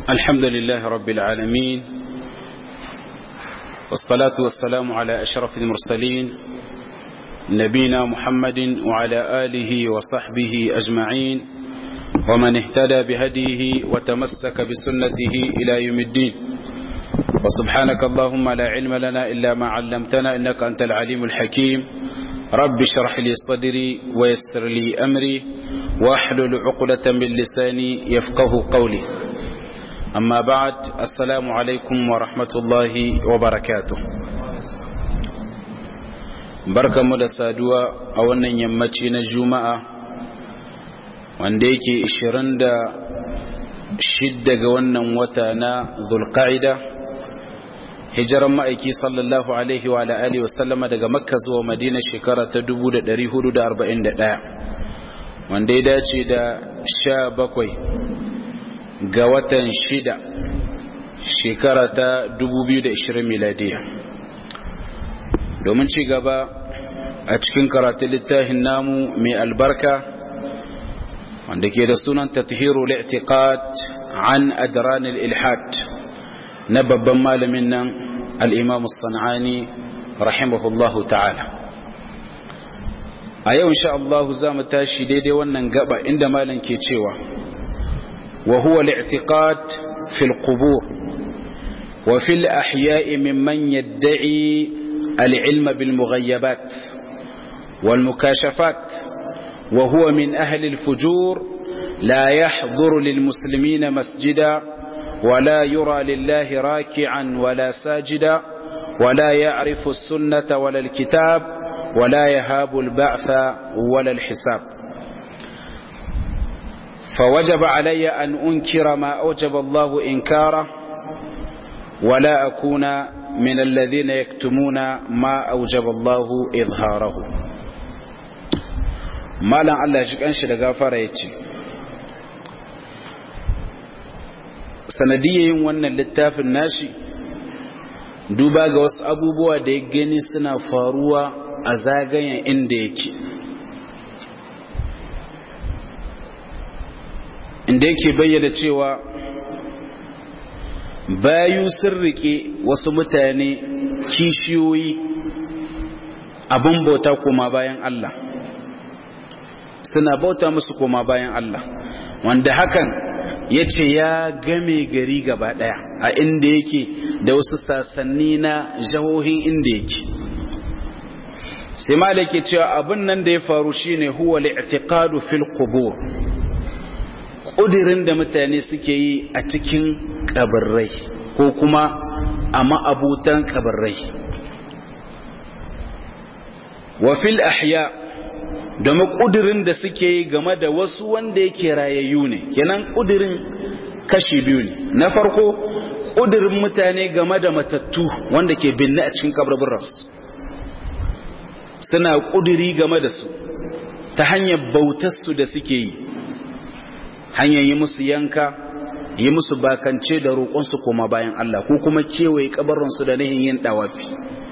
الحمد لله رب العالمين والصلاة والسلام على أشرف المرسلين نبينا محمد وعلى آله وصحبه أجمعين ومن اهتدى بهديه وتمسك بسنته إلى يوم الدين وسبحانك اللهم لا علم لنا إلا ما علمتنا إنك أنت العليم الحكيم رب اشرح لي صدري ويسر لي أمري واحلل عقدة من لساني يفقه قولي أما بعد السلام عليكم ورحمة الله وبركاته barka mu da saduwa a wannan yammaci na juma'a wanda yake 26 ga wannan wata na zulqa'ida hijiran ma'aiki sallallahu alaihi wa alihi wasallama daga makka zuwa madina shekara ta 1441 wanda ya dace da 17 ga watan shida shekara ta 2020 miladiya domin ci gaba a cikin karatun littafin namu mai albarka wanda ke da sunan tathiru li'tiqad an adran al-ilhad na babban malamin nan al-imam as-sanani rahimahullahu ta'ala a yau insha Allah za mu tashi daidai wannan gaba inda malam ke cewa وهو الاعتقاد في القبور وفي الأحياء ممن يدعي العلم بالمغيبات والمكاشفات وهو من أهل الفجور لا يحضر للمسلمين مسجدا ولا يرى لله راكعا ولا ساجدا ولا يعرف السنة ولا الكتاب ولا يهاب البعث ولا الحساب فوجب علي أن أنكر ما أوجب الله إنكاره ولا أكون من الذين يكتمون ما أوجب الله إظهاره ما لن الله يجيك أنشي لغافر يتي sanadiyar yin wannan littafin nashi duba ga wasu abubuwa da ya gani suna faruwa a zagayen inda yake inda yake bayyana cewa bayu sun rike wasu mutane kishiyoyi abin bauta koma bayan Allah suna bauta musu koma bayan Allah wanda hakan ya ce ya game gari gaba daya a inda yake da wasu sasanni na jahohin inda yake sai ma da ke cewa abin nan da ya faru shine huwa li'tiqadu fil qubur ƙudirin da mutane suke yi a cikin ƙabarrai ko kuma a ma'abutan ƙabarrai wafil ahya domin ƙudirin da suke yi game da wasu wanda yake rayayyu ne kenan ƙudirin kashi biyu ne na farko ƙudirin mutane game da matattu wanda ke binne a cikin ƙabarbararsu suna ƙudiri game da su ta hanyar bautarsu da suke yi hanyar yi musu yanka yi musu bakance da roƙonsu koma bayan Allah ko kuma kewaye kabarinsu da nihin yin ɗawafi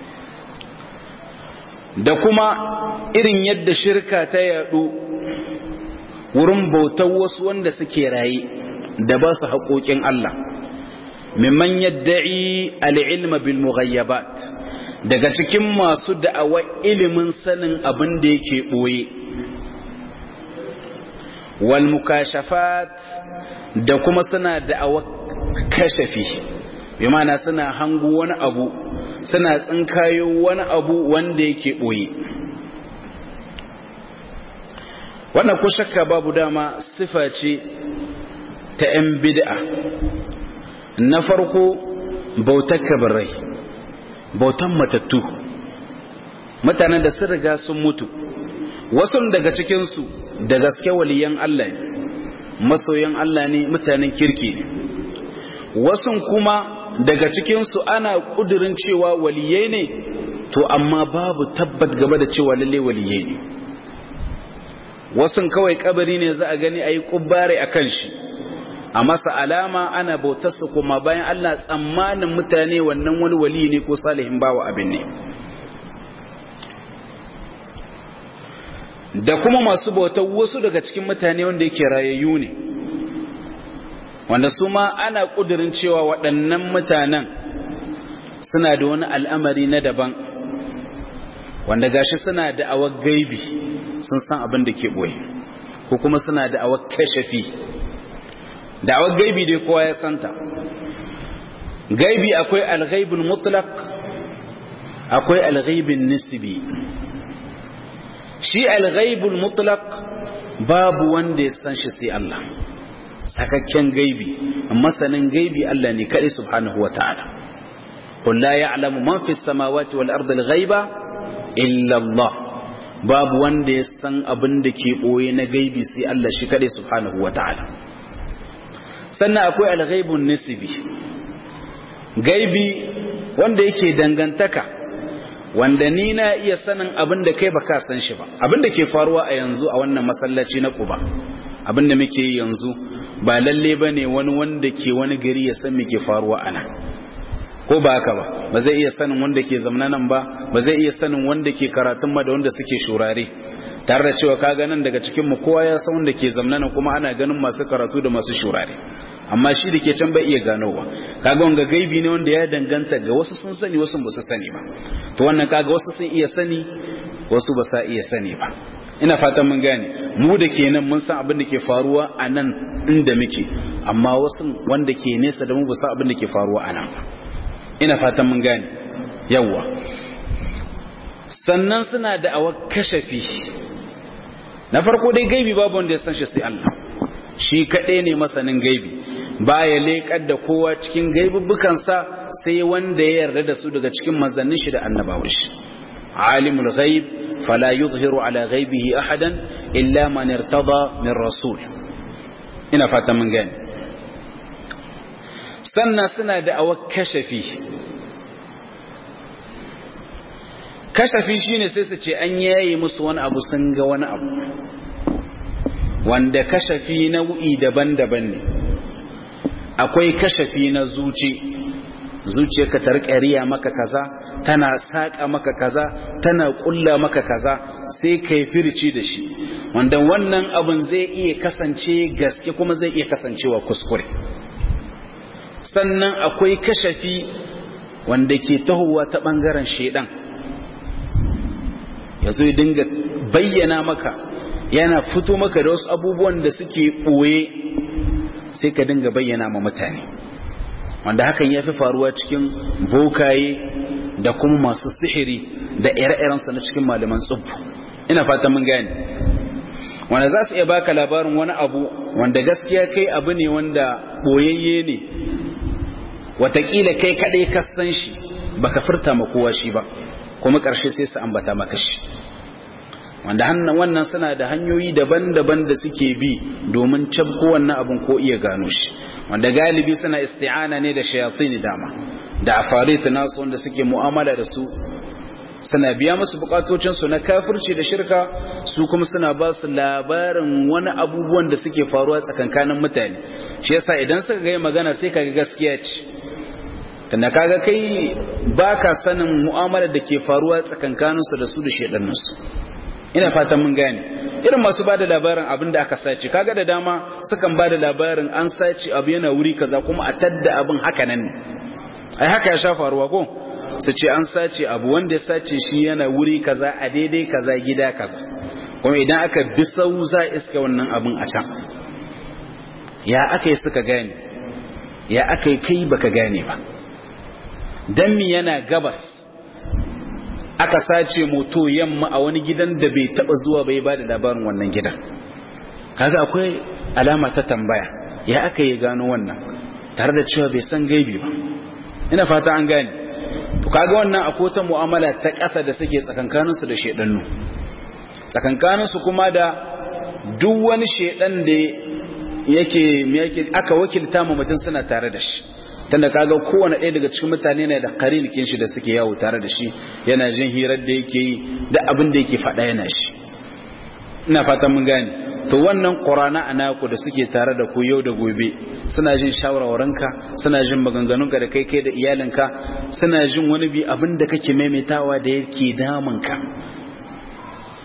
da kuma irin yadda shirka ta yaɗu wurin bautar wasu wanda suke raye da ba su haƙoƙin Allah mimman yadda'i al'ilma bil mughayyabat daga cikin masu da'awa ilimin sanin abin da yake ɓoye walmukashafat da kuma suna da'awa kashafi bi mana suna hangu wani abu suna tsinkayo wani abu wanda yake boye wannan ko shakka babu dama sifa ce ta 'yan bid'a na farko bautar kabarai bautan matattu mutanen da sun riga sun mutu wasu daga cikinsu da gaske waliyan Allah ne masoyan Allah ne mutanen kirki ne wasun kuma daga cikinsu ana kudirin cewa waliyai ne to amma babu tabbat gaba da cewa lalle waliyai ne wasun kawai kabari ne za a gani a yi kubbare a kan shi a masa alama ana bautarsa kuma bayan Allah tsammanin mutane wannan wani wali ne ko salihin bawa abin ne da kuma masu bautar wasu daga cikin mutane wanda yake rayayyu ne wanda su ma ana ƙudurin cewa waɗannan mutanen suna da wani al'amari na daban wanda gashi suna da awar gaibi sun san abin da ke ɓoye ko kuma suna da awar kashafi da awar gaibi dai kowa ya santa gaibi akwai alghaibul mutlaq akwai alghaibin nisbi shi alghaibul mutlaq babu wanda ya san shi sai Allah sakakken gaibi masanin gaibi Allah ne kadai subhanahu wataala qul la ya'lamu man fis samawati wal ardi al ghaiba illa Allah babu wanda ya san abin da ke boye na gaibi sai Allah shi kadai subhanahu wataala sannan akwai al ghaibun nisbi gaibi wanda yake dangantaka wanda ni na iya sanin abin da kai baka san shi ba abin da ke faruwa a yanzu a wannan masallaci na Quba abin da muke yi yanzu ba lalle bane wani wanda ke wani gari ya san me ke faruwa a nan ko ba haka ba ba zai iya sanin wanda ke zamna nan ba ba zai iya sanin wanda ke karatun ma da wanda suke shurare tare da cewa kaga nan daga cikin mu kowa ya san wanda ke zamna nan kuma ana ganin masu karatu da masu shurare amma shi da ke can bai iya ganowa kaga wanga gaibi ne wanda ya danganta ga wasu sun sani wasu ba su sani ba to wannan kaga wasu sun iya sani wasu ba sa iya sani ba ina fatan mun gane mu da ke nan mun san abin da ke faruwa a nan inda muke amma wasu wanda ke nesa da mu ba san abin da ke faruwa a nan ba ina fatan mun gane yawwa sannan suna da awa kashafi na farko dai gaibi babu wanda ya san shi sai Allah shi kaɗai ne masanin gaibi baya leƙar da kowa cikin gaibubbukansa sai wanda ya yarda da su daga cikin manzannin shi da annabawan shi alimul ghaib fala yuzhiru ala ghaibihi ahadan illa man irtada min rasul ina fata mun gani sannan suna da awa kashafi kashafi shine sai su ce an yayi musu wani abu sun ga wani abu wanda kashafi nau'i daban-daban ne akwai kashafi na zuci zuciyarka ta rika riya maka kaza tana saka maka kaza tana kulla maka kaza sai kai firci da shi wanda wannan abun zai iya kasance gaske kuma zai iya kasancewa kuskure sannan akwai kashafi wanda ke tahowa ta bangaren shedan yazo ya dinga bayyana maka yana fito maka da wasu abubuwan da suke ɓoye sai ka dinga bayyana ma mutane wanda hakan ya fi faruwa cikin bokaye da kuma masu sihiri da ire-irensu na cikin malaman tsubbu ina fata mun gane wanda za su iya baka labarin wani abu wanda gaskiya kai abu ne wanda ɓoyayye ne watakila kai kaɗai ka san shi baka furta ma kowa shi ba kuma ƙarshe sai su ambata maka shi wanda hannun wannan suna da hanyoyi daban-daban da suke bi domin cabko wannan abin ko iya gano shi wanda galibi suna isti'ana ne da shayatin dama da afarit nasu wanda suke mu'amala da su suna biya musu bukatocin su na kafirci da shirka su kuma suna ba su labarin wani abubuwan da suke faruwa tsakankanin mutane shi yasa idan suka ga magana sai kaga gaskiya ce tunda kaga kai baka sanin mu'amala da ke faruwa tsakankanin su da su da shedannin su ina fatan mun gane irin masu bada labarin abin da aka sace kaga da dama sukan bada labarin an sace abu yana wuri kaza kuma a tadda abin haka nan ne ai haka ya sha faruwa ko su ce an sace abu wanda ya sace shi yana wuri kaza a daidai kaza gida kaza kuma idan aka bi sau za iska wannan abin a can ya aka yi suka gane ya aka yi kai baka gane ba dan mi yana gabas aka sace moto yamma a wani gidan da bai taba zuwa bai ba da labarin wannan gidan kaga akwai alama ta tambaya ya aka yi gano wannan tare da cewa bai san gaibi ba ina fata an gane to kaga wannan akwai ta mu'amala ta ƙasa da suke tsakankanin su da shedannu tsakankanin su kuma da duk wani shedan da yake yake aka wakilta mu mutum suna tare da shi tunda kaga kowane ɗaya daga cikin mutane ne da karinikin shi da suke yawo tare da shi yana jin hirar da yake yi da abin da yake faɗa yana shi ina fatan mun gane to wannan qur'ana anaku da suke tare da ku yau da gobe suna jin shawarwaranka suna jin maganganunka da kai kai da iyalinka suna jin wani bi abin da kake maimaitawa da yake damunka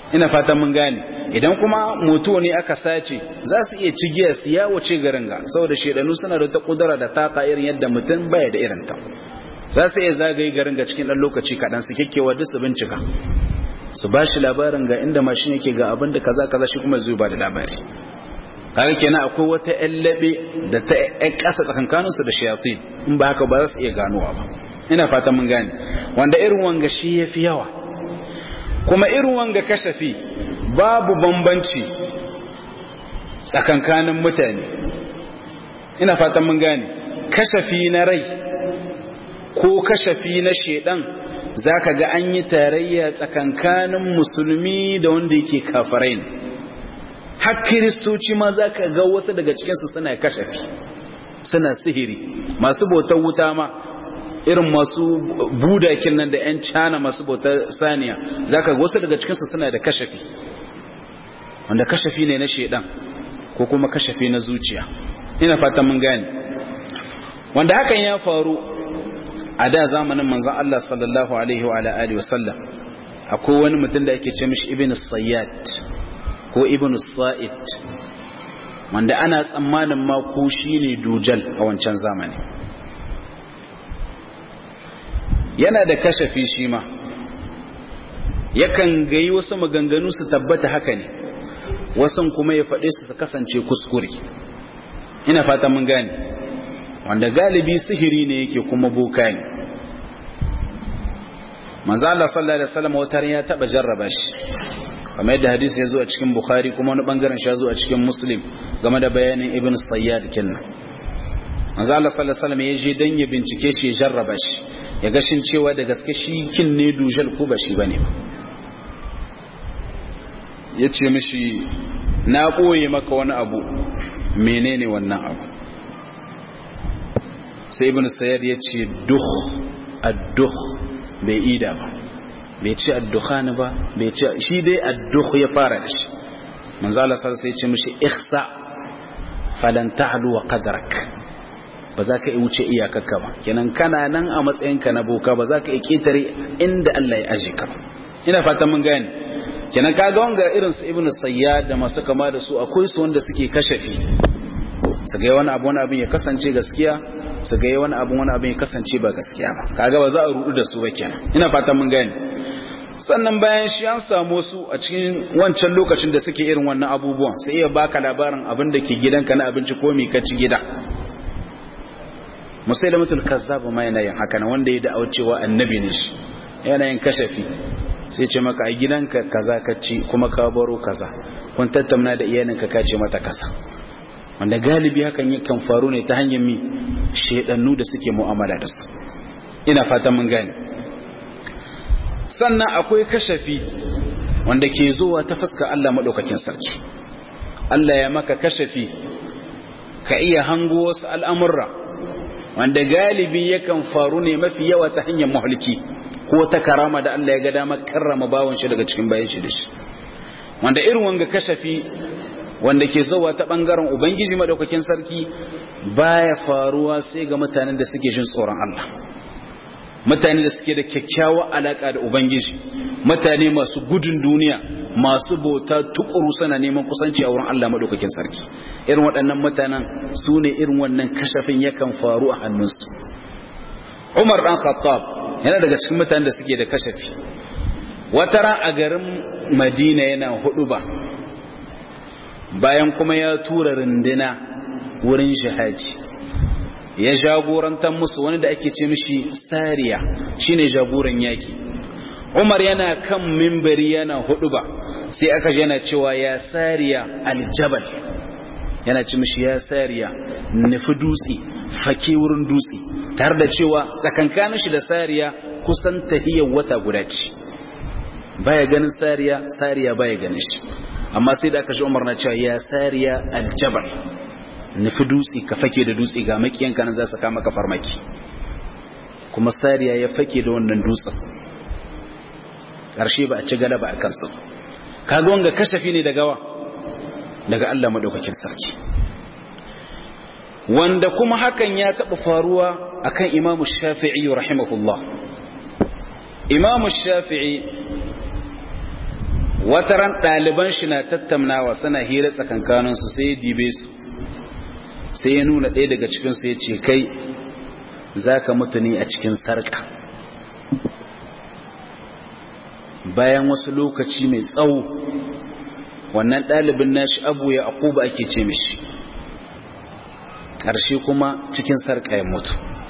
ina fatan mun gane idan kuma moto ne aka sace za su iya cigiya su ya wuce garin ga saboda shedanu suna da ta kudura da taka irin yadda mutum baya da irin ta za su iya zagaye garin ga cikin dan lokaci kaɗan su kekkewa duk su bincika su ba shi labarin ga inda mashin yake ga abin da kaza kaza shi kuma zai ba da labari kaga kenan akwai wata yallabe da ta ƴan ƙasa tsakankanin su da shayatin in ba haka ba za su iya ganowa ba ina fatan mun gane wanda irin wanga shi yafi yawa kuma irin wanga kashafi babu bambanci tsakankanin mutane ina fatan mun gane kashafi na rai ko kashafi na shedan zaka ga an yi tarayya tsakankanin musulmi da wanda yake kafirai ne har kiristoci ma zaka ga wasu daga cikinsu suna kashafi suna sihiri masu bautar wuta ma irin masu budakin nan da 'yan cana masu bautar saniya zaka ga wasu daga cikinsu suna da kashafi wanda kashafi ne na shedan ko kuma kashafi na zuciya ina fatan mun gane wanda hakan ya faru a da zamanin manzon Allah sallallahu alaihi wa alihi wasallam akwai wani mutum da ake ce mishi ibn sayyad ko ibn sa'id wanda ana tsammanin ma ko shine dujal a wancan zamani yana da kashafi shi ma yakan gayi wasu maganganu su tabbata haka ne wasan kuma ya faɗe su su kasance kuskure ina fata mun gane wanda galibi sihiri ne yake kuma boka ne manzo Allah sallallahu alaihi wasallam wata ya taba jarraba shi kamar yadda hadisi ya zo a cikin bukhari kuma wani bangaren shi ya zo a cikin muslim game da bayanin ibn sayyad kinnan manzo Allah sallallahu alaihi wasallam ya je dan ya bincike shi ya jarraba shi ya ga shin cewa da gaske shi kin ne dujal ko ba shi bane ba ya ce mishi na ɓoye maka wani abu menene wannan abu sai ibn sayar ya ce duh adduh bai ida ba bai ce addukhani ba bai ce shi dai adduh ya fara da shi manzo Allah sai ya ce mishi ihsa falan ta'lu wa qadrak ba za ka wuce iyakarka ba kenan kana nan a matsayinka na boka ba za ka yi ketare inda Allah ya aje ka ina fatan mun gane kenan kaga wanga irin su ibnu sayyad da masu kama da su akwai su wanda suke kashafi su ga wani abu wani abin ya kasance gaskiya su ga wani abu wani abin ya kasance ba gaskiya ba kaga ba za a rudu da su ba kenan ina fatan mun gane sannan bayan shi an samu su a cikin wancan lokacin da suke irin wannan abubuwan sai iya baka labarin abin da ke gidanka na abinci ko me ka ci gida musailamatul kazzab ma yana yin haka na wanda ya da'awa cewa annabi ne shi yana yin kashafi sai ce maka a gidanka kaza ka ci kuma ka baro kaza kun tattauna da iyalinka ka ce mata kaza wanda galibi hakan yakan faru ne ta hanyar mi shedannu da suke mu'amala da su ina fatan mun gane sannan akwai kashafi wanda ke zuwa ta fuska Allah madaukakin sarki Allah ya maka kashafi ka iya hango wasu al'amurra wanda galibi yakan faru ne mafi yawa ta hanyar mahalki ko ta karama da Allah ya ga damar karrama bawon shi daga cikin bayan shi da shi wanda irin wanga kashafi wanda ke zuwa ta bangaren ubangiji madaukakin sarki baya faruwa sai ga mutanen da suke jin tsoron Allah mutane da suke da kyakkyawa alaka da ubangiji mutane masu gudun duniya masu bauta tukuru suna neman kusanci a wurin Allah madaukakin sarki irin waɗannan mutanen su ne irin wannan kashafin yakan faru a hannunsu Umar dan Khattab yana daga cikin mutanen da suke da kashafi wata ran a garin Madina yana hudu ba bayan kuma ya tura runduna wurin jihadi ya jagorantar musu wani da ake ce mishi sariya shine jagoran yaki Umar yana kan mimbari yana hudu ba sai aka ji yana cewa ya sariya aljabal yana ci mishi ya sariya nufi dutse fake wurin dutse tare da cewa tsakankanin shi da sariya kusan tahiyar wata guda ce baya ganin sariya sariya baya ganin shi amma sai da aka shi umar na cewa ya sariya aljabal nufi dutse ka fake da dutse ga makiyanka nan za su kama ka farmaki kuma sariya ya fake da wannan dutsen ƙarshe ba a ci galaba a kansu kaga wanga kashafi ne daga wa daga Allah madaukakin sarki wanda kuma hakan ya taɓa faruwa akan imamu shafi'i rahimahullah imamu shafi'i wataran ɗaliban shi na tattaunawa suna hira tsakankaninsu sai ya dibe su sai ya nuna ɗaya daga cikinsu ya ce kai za ka mutu ne a cikin sarƙa bayan wasu lokaci mai tsawo wannan ɗalibin nashi abu ya akuba ake ce mishi ƙarshe kuma cikin sarƙa ya mutu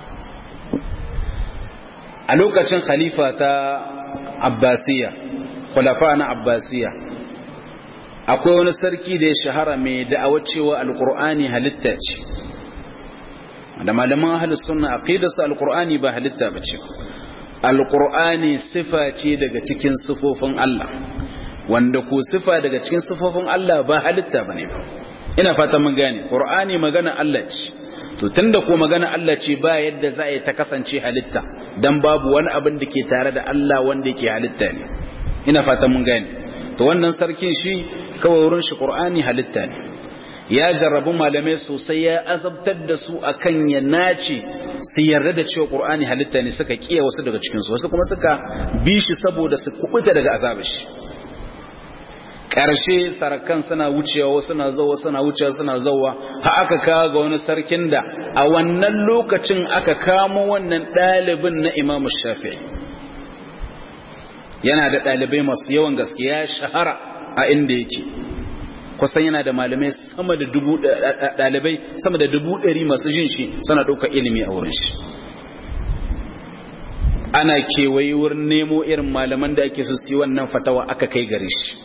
a lokacin khalifa ta abbasiya kwalafa na abbasiya akwai wani sarki da ya shahara mai da'awar cewa alkur'ani halitta ce da malaman ahlus sunna aqidarsu alkur'ani ba halitta bace alkur'ani sifa ce daga cikin sifofin Allah wanda ko sifa daga cikin sifofin Allah ba halitta bane ba ina fata mun gane qur'ani magana Allah ce to tunda ko magana Allah ce ba yadda za a ta kasance halitta dan babu wani abin da ke tare da Allah wanda yake halitta ne ina fata mun gane to wannan sarkin shi kawai wurin shi qur'ani halitta ne ya jarrabu malamai sosai ya azabtar da su akan ya nace su yarda da cewa qur'ani halitta ne suka kiya wasu daga cikin su wasu kuma suka bi shi saboda su kubuta daga azabar shi ƙarshe sarakan suna wucewa wasu na zauwa suna wucewa suna zauwa ha aka kawo ga wani sarkin da a wannan lokacin aka kamo wannan ɗalibin na imamu shafi'i yana da ɗalibai masu yawan gaskiya shahara a inda yake kusan yana da malamai sama da dubu ɗalibai sama da dubu ɗari masu jin shi suna ɗaukar ilimi a wurin shi ana kewaye wurin nemo irin malaman da ake su yi wannan fatawa aka kai gare shi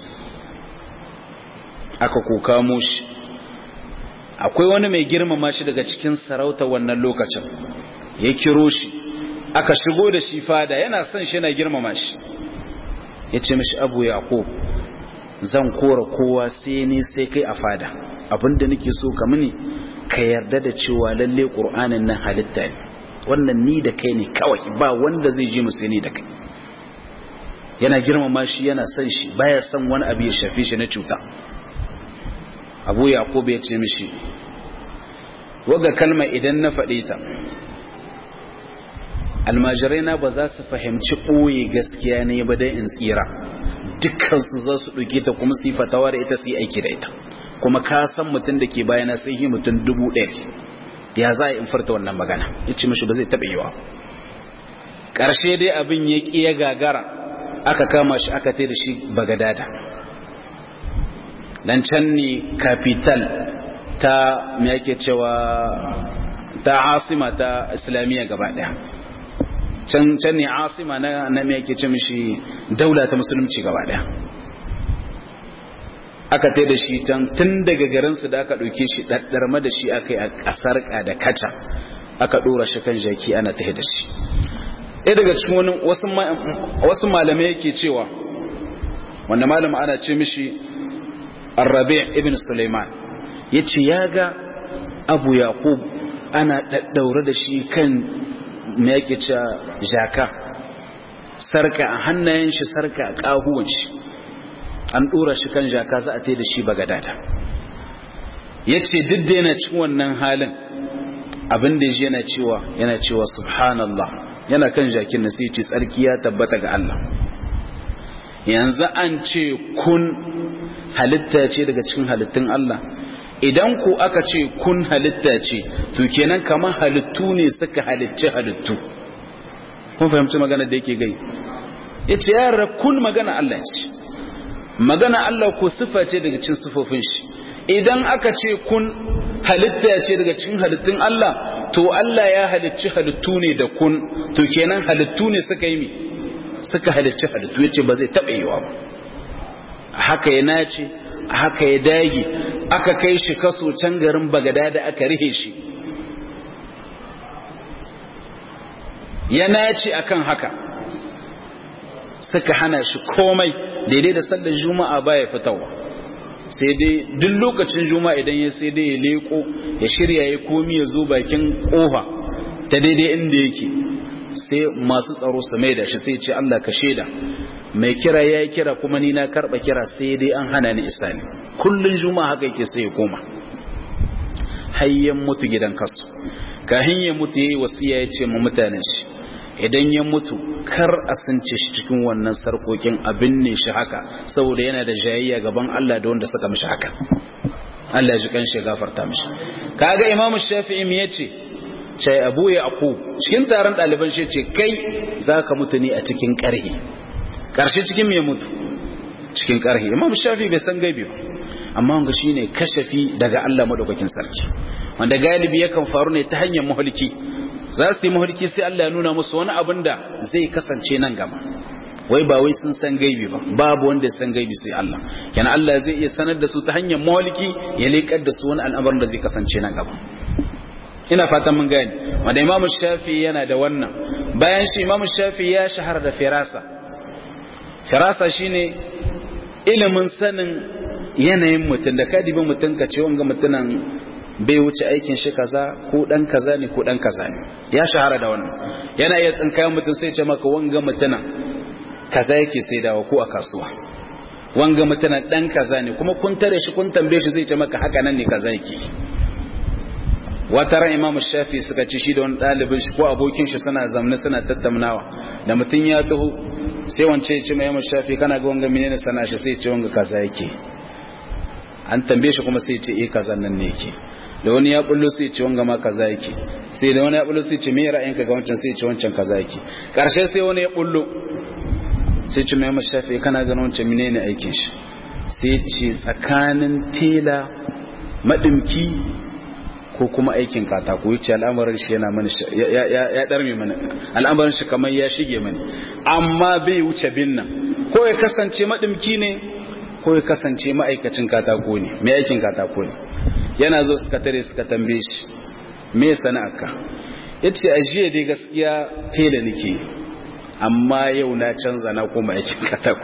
aka kokamo shi akwai wani mai girmama shi daga cikin sarauta wannan lokacin ya kiro shi aka shigo da shi fada yana son shi yana girmama shi ya ce mishi abu yaqub zan kora kowa sai ni sai kai a fada abinda nake so ka mini ka yarda da cewa lalle qur'anin nan halitta ne wannan ni da kai ne kawai ba wanda zai je musu ni da kai yana girmama shi yana son shi baya son wani abu ya shafe shi na cuta abu yaqub ya ce mishi waga kalma idan na faɗe ta almajirai na ba za su fahimci ɓoye gaskiya ne ba dai in tsira dukkansu za su ɗauke ta kuma su yi fatawa da ita su yi aiki da ita kuma ka san mutum da ke bayana sun yi mutum dubu ɗari ya za a in furta wannan magana ya ce mashi ba zai taɓa yiwa ƙarshe dai abin ya ƙi ya gagara aka kama shi aka tai da shi bagadada dan can ne capital ta me yake cewa ta asima ta islamiyya gaba ɗaya can can ne asima na na me yake ce mishi daula ta musulunci gaba daya aka tai da shi can tun daga garin su da aka dauke shi daddarma da shi akai a kasar ka da kaca aka dora shi kan jaki ana tahi da shi ɗaya daga cikin wani wasu wasu malamai yake cewa wanda malama ana ce mishi Ar-Rabi' ibn Sulaiman yace ya ga Abu Yaqub ana daddaure da shi kan me yake cewa jaka sarka a hannayen shi sarka a kahuwan shi an dora shi kan jaka za a tai da shi bagadada yace duk da yana cikin wannan halin abin da yaji yana cewa yana cewa subhanallah yana kan jakin sai ce tsarki ya tabbata ga Allah yanzu an ce kun halitta ce daga cikin halittun Allah idan ku aka ce kun halitta ce to kenan kamar halittu ne suka halicci halittu kun fahimci magana da yake gai ya ce yara kun magana Allah ce magana Allah ko sifa ce daga cikin sifofin shi idan aka ce kun halitta ce daga cikin halittun Allah to Allah ya halicci halittu ne da kun to kenan halittu ne suka yi mi suka halicci halittu ya ce ba zai taɓa yiwa ba haka ya nace haka ya dage aka kai shi kaso can garin bagada da aka rihe shi ya nace akan haka suka hana shi komai daidai da sallar juma'a baya fitawa sai dai duk lokacin juma'a idan ya sai dai ya leko ya shirya ya komi ya zo bakin kofa ta daidai inda yake sai masu tsaro su mai da shi sai ce Allah ka shaida mai kira ya kira kuma ni na karba kira sai dai an hana ni isa ne kullun juma'a haka yake sai ya koma hayyan mutu gidan kasu kahin ya mutu yayi wasiya ya ce mu mutanen shi idan ya mutu kar a sunce shi cikin wannan sarkokin abin ne shi haka saboda yana da jayayya gaban Allah da wanda suka mishi haka Allah ji kan shi gafarta mishi kaga imamu shafi'i me yace sai abu ya aku cikin taron ɗaliban shi ce kai zaka mutu ne a cikin ƙarhi ƙarshe cikin me mutu cikin ƙarhi imamu shafi'i bai san gaibi ba amma wanga shine kashafi daga Allah madaukakin sarki wanda galibi yakan faru ne ta hanyar muhalki za su yi muhalki sai Allah ya nuna musu wani abin da zai kasance nan gaba wai ba wai sun san gaibi ba babu wanda ya san gaibi sai Allah kenan Allah zai iya sanar da su ta hanyar muhalki ya leƙar da su wani al'amarin da zai kasance nan gaba ina fatan mun gani wanda Imam Shafi yana da wannan bayan shi Imam Shafi ya shahara da firasa firasa shine ilimin sanin yanayin mutum da kadibin mutum ka ce wanga mutunan bai wuce aikin shi kaza ko dan kaza ne ko dan kaza ne ya shahara da wannan yana iya tsinkayen mutum sai ce maka wanga mutuna kaza yake sai dawa ko a kasuwa wanga mutuna dan kaza ne kuma kun tare shi kun tambaye shi zai ce maka haka nan ne kaza yake wata ran imamu shafi suka ci shi da wani ɗalibin shi ko abokin shi suna zamne suna tattaunawa da mutum ya taho sai wance ya ce mai imamu shafi kana ga wanga menene sana shi sai ce wanga kaza yake an tambaye shi kuma sai ce eh kaza nan ne yake da wani ya bullo sai ce wanga ma kaza yake sai da wani ya bullo sai ce me ra'ayinka ga wancan sai ce wancan kaza yake karshe sai wani ya bullo sai ce mai shafi kana ganin wancan menene aikin shi sai ce tsakanin tela madimki ko kuma aikin katako yace al'amarin shi yana mani ya ya darme mani al'amarin shi kamar ya shige mani amma bai wuce bin nan ko ya kasance madimki ne ko ya kasance ma'aikacin katako ne mai aikin katako ne yana zo suka tare suka tambaye shi me sana'arka yace a jiya dai gaskiya tela nake amma yau na canza na koma aikin katako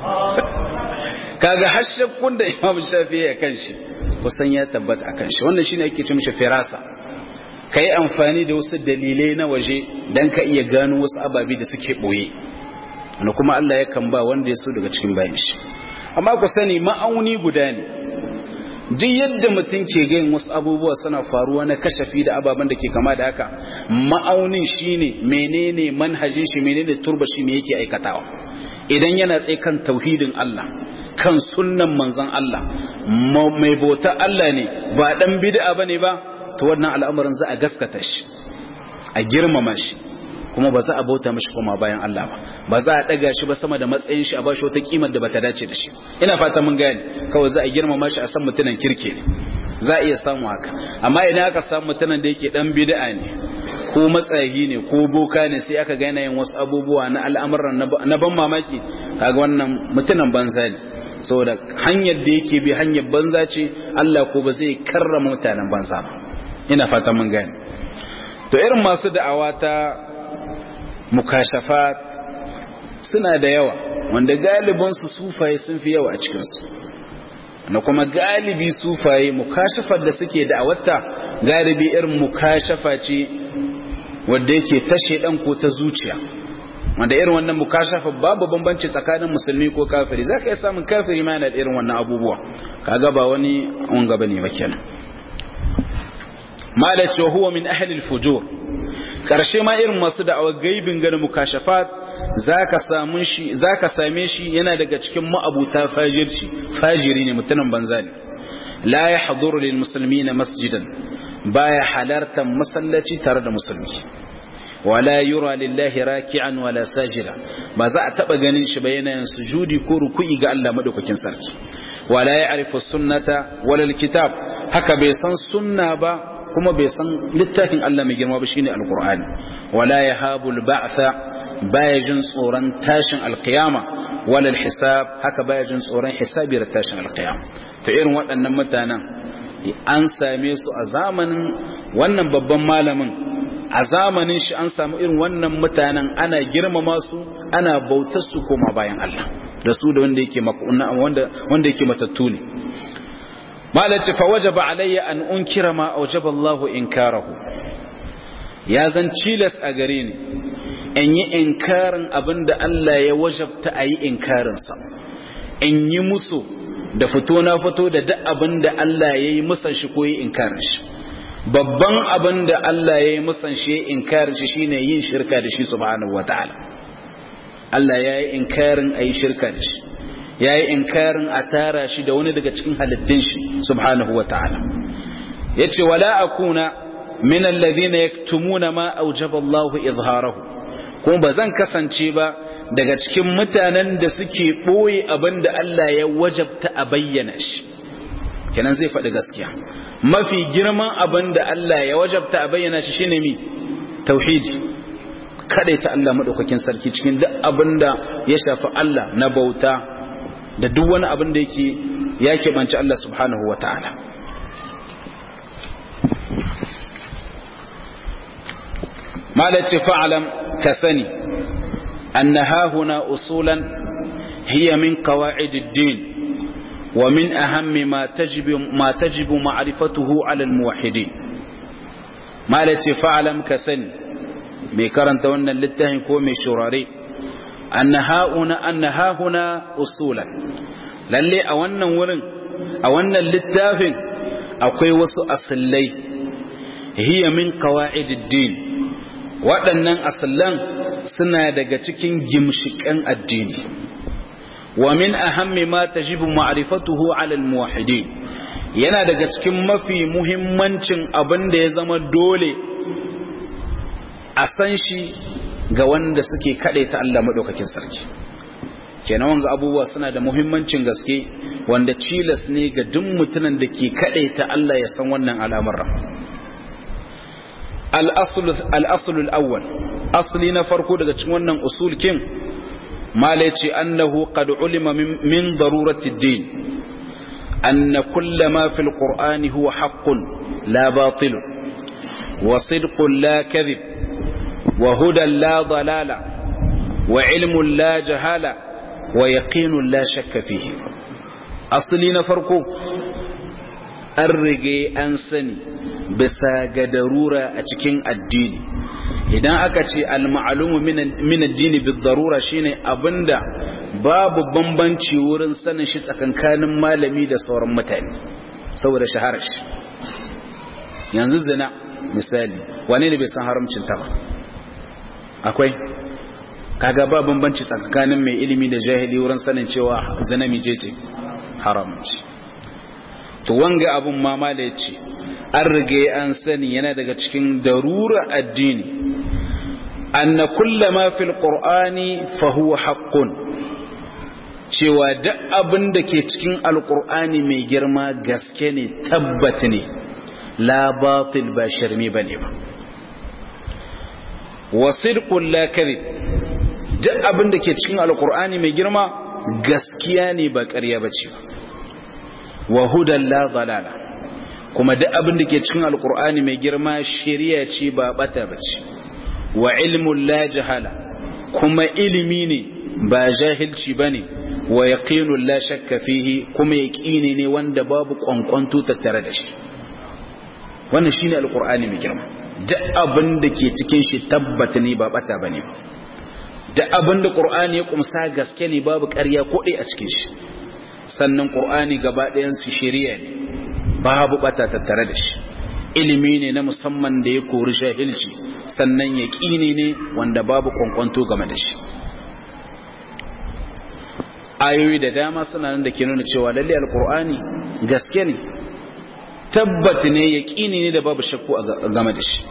kaga hashakkun da Imam Shafi'i ya kanshi kusan ya tabbata akan shi wannan shine ake ce mishi firasa kai amfani da wasu dalilai na waje dan ka iya gano wasu ababe da suke boye wanda kuma Allah yakan ba wanda ya so daga cikin bayan shi amma ku sani ma'auni guda ne duk yadda mutum ke gayin wasu abubuwa suna faruwa na kashafi da ababen da ke kama da haka ma'aunin shine menene manhajin shi menene turba shi me yake aikatawa idan yana tsaye kan tauhidin Allah kan sunnan manzon Allah mai bauta Allah ne ba dan bid'a bane ba to wannan al'amarin za a gaskata shi a girmama shi kuma ba za a bauta mashi kuma bayan Allah ba ba za a daga shi ba sama da matsayin shi a bashi wata kimar da bata dace da shi ina fata mun gane kawai za a girmama shi a san mutunan kirke ne za a iya samu haka amma idan aka samu mutunan da yake dan bid'a ne ko matsayi ne ko boka ne sai aka ga yanayin wasu abubuwa na al'amuran na ban mamaki kaga wannan mutunan banza ne saboda hanyar da yake bi hanyar banza ce Allah ko ba zai karrama mutanen banza ba ina fata mun gane to irin masu da'awa ta mukashafat suna da yawa wanda galibinsu sufaye sun fi yawa a cikinsu na kuma galibi sufaye mukashafar da suke da wata galibi irin mukashafa ce wadda yake tashe dan ko ta zuciya wanda irin wannan mukashafa babu bambanci tsakanin musulmi ko kafiri za ka iya samun kafiri ma yana da irin wannan abubuwa kaga ba wani wanga bane ba kenan malaci wa huwa min ahli al-fujur karshe ma irin masu da'awar gaibin ganin mukashafat zaka samu shi zaka same shi yana daga cikin ma'abuta fajirci fajiri ne mutumin banza ne la yahduru lil muslimina masjidan baya halartar masallaci tare da musulmi wala yura lillahi raki'an wala sajida ba za a taba ganin shi ba yana sujudi ko ruku'i ga Allah madaukakin sarki wala ya'rifu sunnata wala alkitab haka bai san sunna ba kuma bai san littafin Allah mai girma ba shine alqur'ani wala yahabu alba'tha baya jin tsoron tashin alqiyama wala alhisab haka baya jin tsoron hisabi da tashin alqiyama to irin waɗannan mutanen an same su a zamanin wannan babban malamin a zamanin shi an samu irin wannan mutanen ana girmama su ana bautar su koma bayan Allah da su da wanda yake wanda wanda yake matattu ne malaci fa wajaba alayya an unkira ma awjaba Allah inkarahu ya zan cilas a gare ni in yi inkarin abinda Allah ya wajabta a yi inkarin sa in yi musu da fito na fito da duk abinda Allah ya yi musan shi ko yi inkarin shi babban abin da Allah ya yi musan shi inkarin shi shine yin shirka da shi subhanahu wataala Allah ya yi inkarin a yi shirka da shi ya yi inkarin a tara shi da wani daga cikin halittun shi subhanahu wataala ya ce wala akuna min alladhina yaktumuna ma awjaba Allah izharahu kuma ba zan kasance ba daga cikin mutanen da suke boye abin da Allah ya wajabta a bayyana shi kenan zai faɗi gaskiya mafi girman abin da Allah ya wajabta a bayyana shi shine mi tauhidi ta Allah madaukakin sarki cikin duk abin da ya shafi Allah na bauta da duk wani abin da yake ya keɓanci Allah subhanahu wata'ala malace fa'alam ka sani anna hahuna usulan hiya min qawa'idid din ومن أهم ما تجب ما تجب معرفته على الموحدين ما التي فعلم كسن ميكرن تونا للتهم كومي شراري أن هاهنا أن هاهنا أصولا للي أولا ورن أولا للتافن أقوي وسو أصلي هي من قواعد الدين waɗannan asallan suna daga cikin gimshiƙan addini ومن أهم ما تجب معرفته على الموحدين yana daga cikin mafi muhimmancin abin da ya zama dole a san shi ga wanda suke ta Allah maɗaukakin sarki kenan wanga abubuwa suna da muhimmancin gaske wanda cilas ne ga duk mutumin da ke ta Allah ya san wannan al'amuran al-aslul awwal asli na farko daga cikin wannan usul kin مالتي أنه قد علم من, من ضرورة الدين أن كل ما في القرآن هو حق لا باطل وصدق لا كذب وهدى لا ضلال وعلم لا جهال ويقين لا شك فيه أصلين فرقه الرقي أنسني بساق ضرورة أتكين الدين idan aka ce al-ma'lumu min ad-dini bid-darura shine abinda babu bambanci wurin sanin shi tsakankanin malami da sauran mutane saboda shaharar shi yanzu zina misali wane ne bai san haramcin ta ba akwai kaga ba bambanci tsakanin mai ilimi da jahili wurin sanin cewa zina mijece haramci to wanga abun mama da yace an rige an sani yana daga cikin darura addini anna kulla ma fil qur'ani fa huwa haqqun cewa duk abin da ke cikin alqur'ani mai girma gaske ne tabbat ne la batil ba sharmi bane ba wa sidqun la kadhib duk abin da ke cikin alqur'ani mai girma gaskiya ne ba ƙarya bace ba wa hudan la dalala kuma duk abin da ke cikin alkur'ani mai girma shari'a ce ba bata bace wa ilmun la jahala kuma ilimi ne ba jahilci bane wa yaqinun la shakka fihi kuma yaqini ne wanda babu kwankwanto tattare da shi wannan shine alkur'ani mai girma duk abin da ke cikin shi tabbata ne ba bata bane duk abin da qur'ani ya kumsa gaske ne babu ƙarya ko a cikin shi sannan qur'ani gaba ɗayan su shari'a ne babu bata tattare da shi ilimi ne na musamman da ya kori shahilci sannan ya ƙini ne wanda babu kwankwanto game da shi ayoyi da dama suna nan da ke nuna cewa lalle alkur'ani gaske ne tabbat ne ya ƙini ne da babu shakku game da shi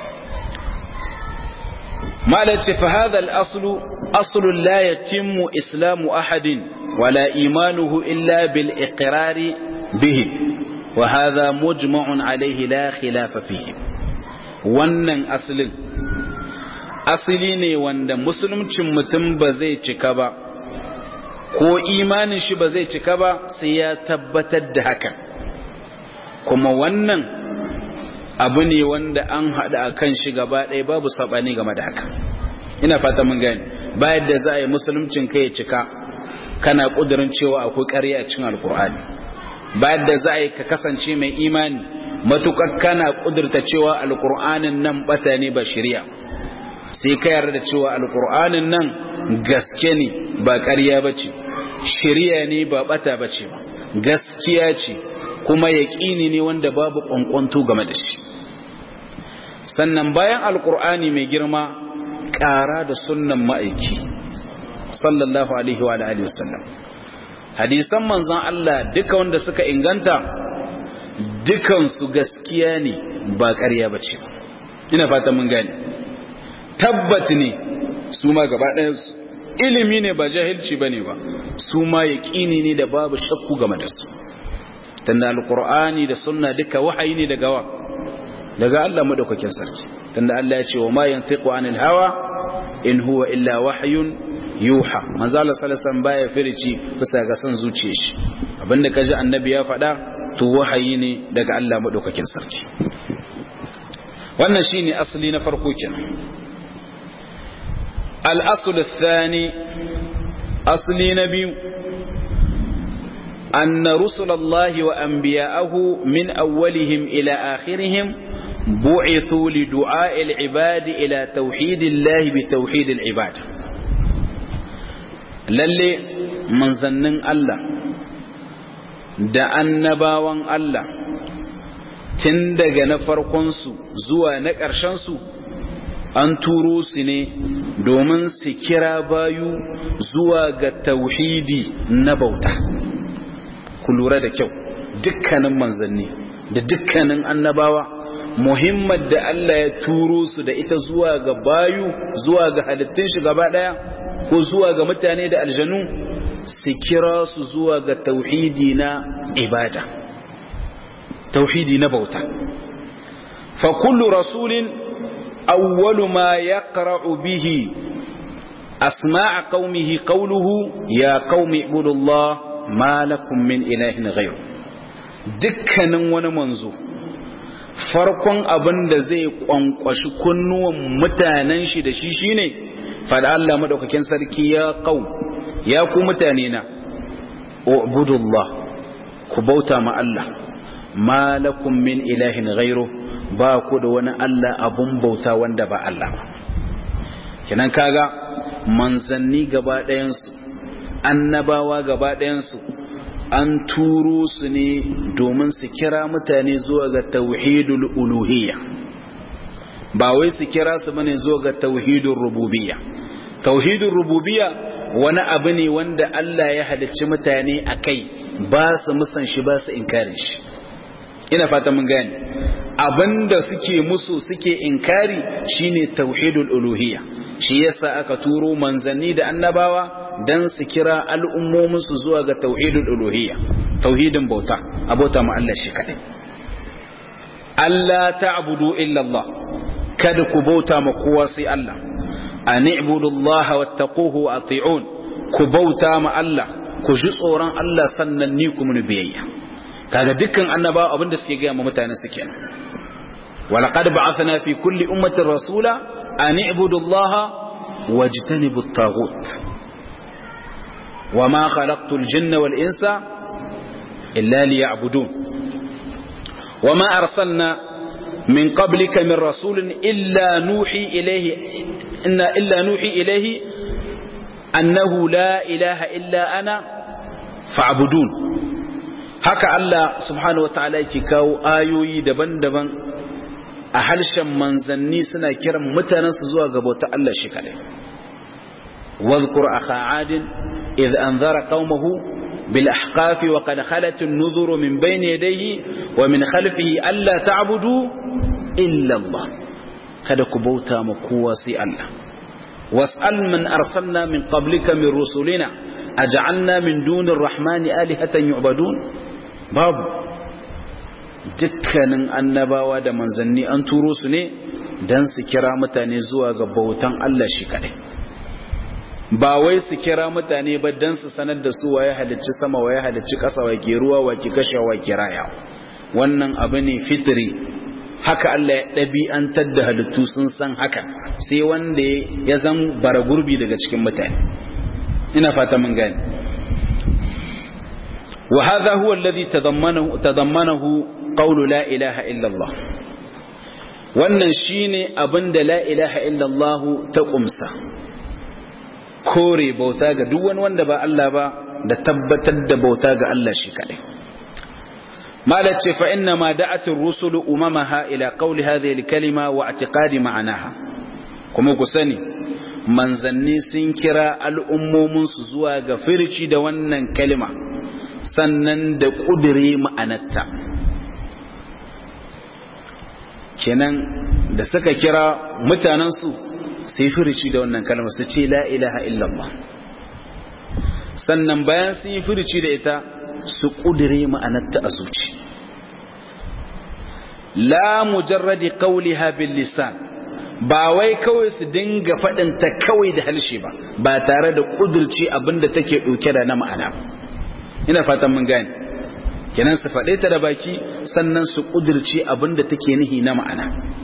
malace fa hadha al-aslu aslu la yatimmu islamu ahadin wala imanuhu illa bil iqrari bihi وهذا مجمع عليه لا خلاف فيه wannan asalin asali ne wanda musulmcin mutum ba zai cika ba ko imanin shi ba zai cika ba sai ya tabbatar da hakan kuma wannan abu ne wanda an haɗa a kan shi gaba ɗaya babu saɓani game da haka ina fata mun gani bayan da za a yi musulmcin kai ya cika kana ƙudurin cewa akwai ƙarya a cikin alkur'ani bayan da za a yi ka kasance mai imani matuƙar kana ƙudurta cewa alƙur'anin nan ɓata ne ba shirya sai ka yarda da cewa alƙur'anin nan gaske ne ba ƙarya ba ce shirya ne ba ɓata ba ce ba gaskiya ce kuma yaƙini ne wanda babu ƙwanƙwanto game da shi sannan bayan alkur'ani mai girma ƙara da sunnan ma'aiki sallallahu alaihi wa alihi wasallam hadisan manzon Allah duka wanda suka inganta dukansu gaskiya ne ba ƙarya ba ce ina fata mun gane tabbat ne su ma gaba ɗayansu ilimi ne ba jahilci ba ne ba su ma yaƙini ne da babu shakku game da su tunda alƙur'ani da sunna duka wahayi ne daga wa daga Allah madaukakin sarki tunda Allah ya ce wa ma yantiqu anil hawa in huwa illa wahyun yuha manzo Allah sallallahu alaihi wasallam baya firici bisa ga san zuciyar shi abinda kaji annabi ya faɗa to wahayi ne daga Allah madaukakin sarki wannan shine asali na farko kenan al-asl ath-thani asli na biyu أن رسل الله وأنبياءه من أولهم إلى آخرهم بعثوا لدعاء العباد إلى توحيد الله بتوحيد العباد lalle manzannin Allah da annabawan Allah tun daga na farkonsu zuwa na ƙarshensu an turo su ne domin su kira bayu zuwa ga tauhidi na bauta ku lura da kyau dukkanin manzanni da dukkanin annabawa muhimmar da Allah ya turo su da ita zuwa ga bayu zuwa ga halittun shi gaba daya ko zuwa ga mutane da aljanu su kira su zuwa ga tauhidi na ibada tauhidi na bauta fa kullu rasulin awwalu ma yaqra'u bihi asma'a qaumihi qawluhu ya qaumi ibudullah ma lakum min ilahin ghayr dukkanin wani manzo farkon abin da zai kwankwashi kunnuwan mutanen shi da shi shine fada Allah madaukakin sarki ya qaum ya ku mutane na ubudullah ku bauta ma Allah ma lakum min ilahin ghayru ba ku da wani Allah abun bauta wanda ba Allah ba kinan kaga manzanni gaba ɗayan su annabawa gaba ɗayan su an turo su ne domin su kira mutane zuwa ga tauhidul uluhiyya ba wai su kira su bane zuwa ga tauhidul rububiyya tauhidul rububiyya wani abu ne wanda Allah ya halicci mutane a kai ba su musan shi ba su inkarin shi ina fata mun gane abinda suke musu suke inkari shine tauhidul uluhiyya shi yasa aka turo manzanni da annabawa dan su kira al'ummominsu zuwa ga tauhidul uluhiyya tauhidin bauta abota ma Allah shi kadai Allah ta'budu illa Allah kada ku bauta ma kowa sai Allah an ibudullaha wattaquhu wa ati'un ku bauta ma Allah ku ji tsoron Allah sannan ni ku mun biyayya kaga dukkan annabawa abinda suke ga ma mutane suke ولقد بعثنا في كل أمة رسولا أن اعبدوا الله واجتنبوا الطاغوت وما خلقت الجن والإنس إلا ليعبدون وما أرسلنا من قبلك من رسول إلا نوحي إليه إن إلا نوحي إليه أنه لا إله إلا أنا فاعبدون haka Allah subhanahu wataala yake kawo ayoyi daban-daban a harshen manzanni suna kiran mutanensu zuwa ga bauta Allah shi kadai واذكر أخا عاد إذ أنذر قومه بالأحقاف وقد خلت النذر من بين يديه ومن خلفه ألا تعبدوا إلا الله kada ku bauta ma kowa sai Allah was'al man arsalna min qablika min rusulina aj'alna min dunir rahmani alihatan yu'badun babu dukkanin annabawa da manzanni an turo su ne dan su kira mutane zuwa ga bautan Allah shi kadai ba wai su kira mutane ba dan su sanar da su waye halicci sama waye halicci ƙasa wa ke ruwa wa ke kashe wa ke raya wannan abu ne fitri haka Allah ya ɗabi'antar da halittu sun san haka sai wanda ya zan bara gurbi daga cikin mutane ina fata mun gane wa hadha huwa alladhi tadammanahu tadammanahu qawlu la ilaha illa Allah wannan shine abinda la ilaha illa Allah ta kumsa kore bauta ga duk wani wanda ba Allah ba da tabbatar da bauta ga Allah shi kadai malace fa inna ma da'atir rusulu umamaha ila qawli hadhihi al-kalima wa i'tiqadi ma'anaha kuma ku sani manzanni sun kira al'ummominsu zuwa ga firci da wannan kalima sannan da ƙudure ma'anarta kenan da suka kira mutanensu sai firci da wannan kalma su ce la ilaha illallah sannan bayan sun yi firci da ita su ƙudure ma'anarta a zuci la mujarradi qawliha bil lisan ba wai kawai su dinga faɗinta kawai da halshe ba ba tare da ƙudurci abinda take ɗauke da na ma'ana ina fatan mun gane kenan su faɗe ta da baki sannan su ƙudurci abinda take nihi na ma'ana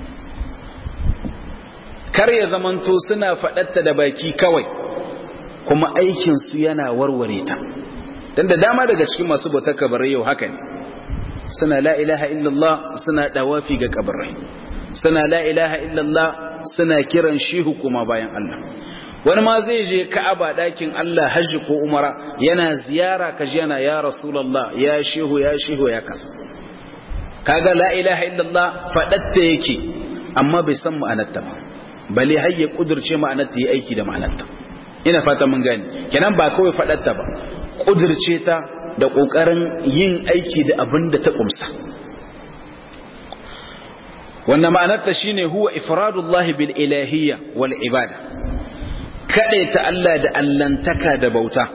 kar ya zamanto suna faɗatta da baki kawai kuma aikinsu yana warware ta don da dama daga cikin masu bautar kabarai yau haka ne suna la ilaha illallah suna ɗawafi ga kabarai suna la ilaha illallah suna kiran shehu kuma bayan Allah wani ma zai je ka'aba dakin Allah hajji ko umara yana ziyara kaji yana ya rasulullah ya shehu ya shehu ya kasa kaga la ilaha illallah fadatta yake amma bai san ma'anarta ba bale har ya kudurce ma'anarta yi aiki da ma'anarta ina fata mun gani kenan ba kawai fadatta ba kudurce ta da kokarin yin aiki da abin da ta kumsa wannan ma'anarta shine huwa ifradullahi bil ilahiyya wal ibada ta Allah da allantaka da bauta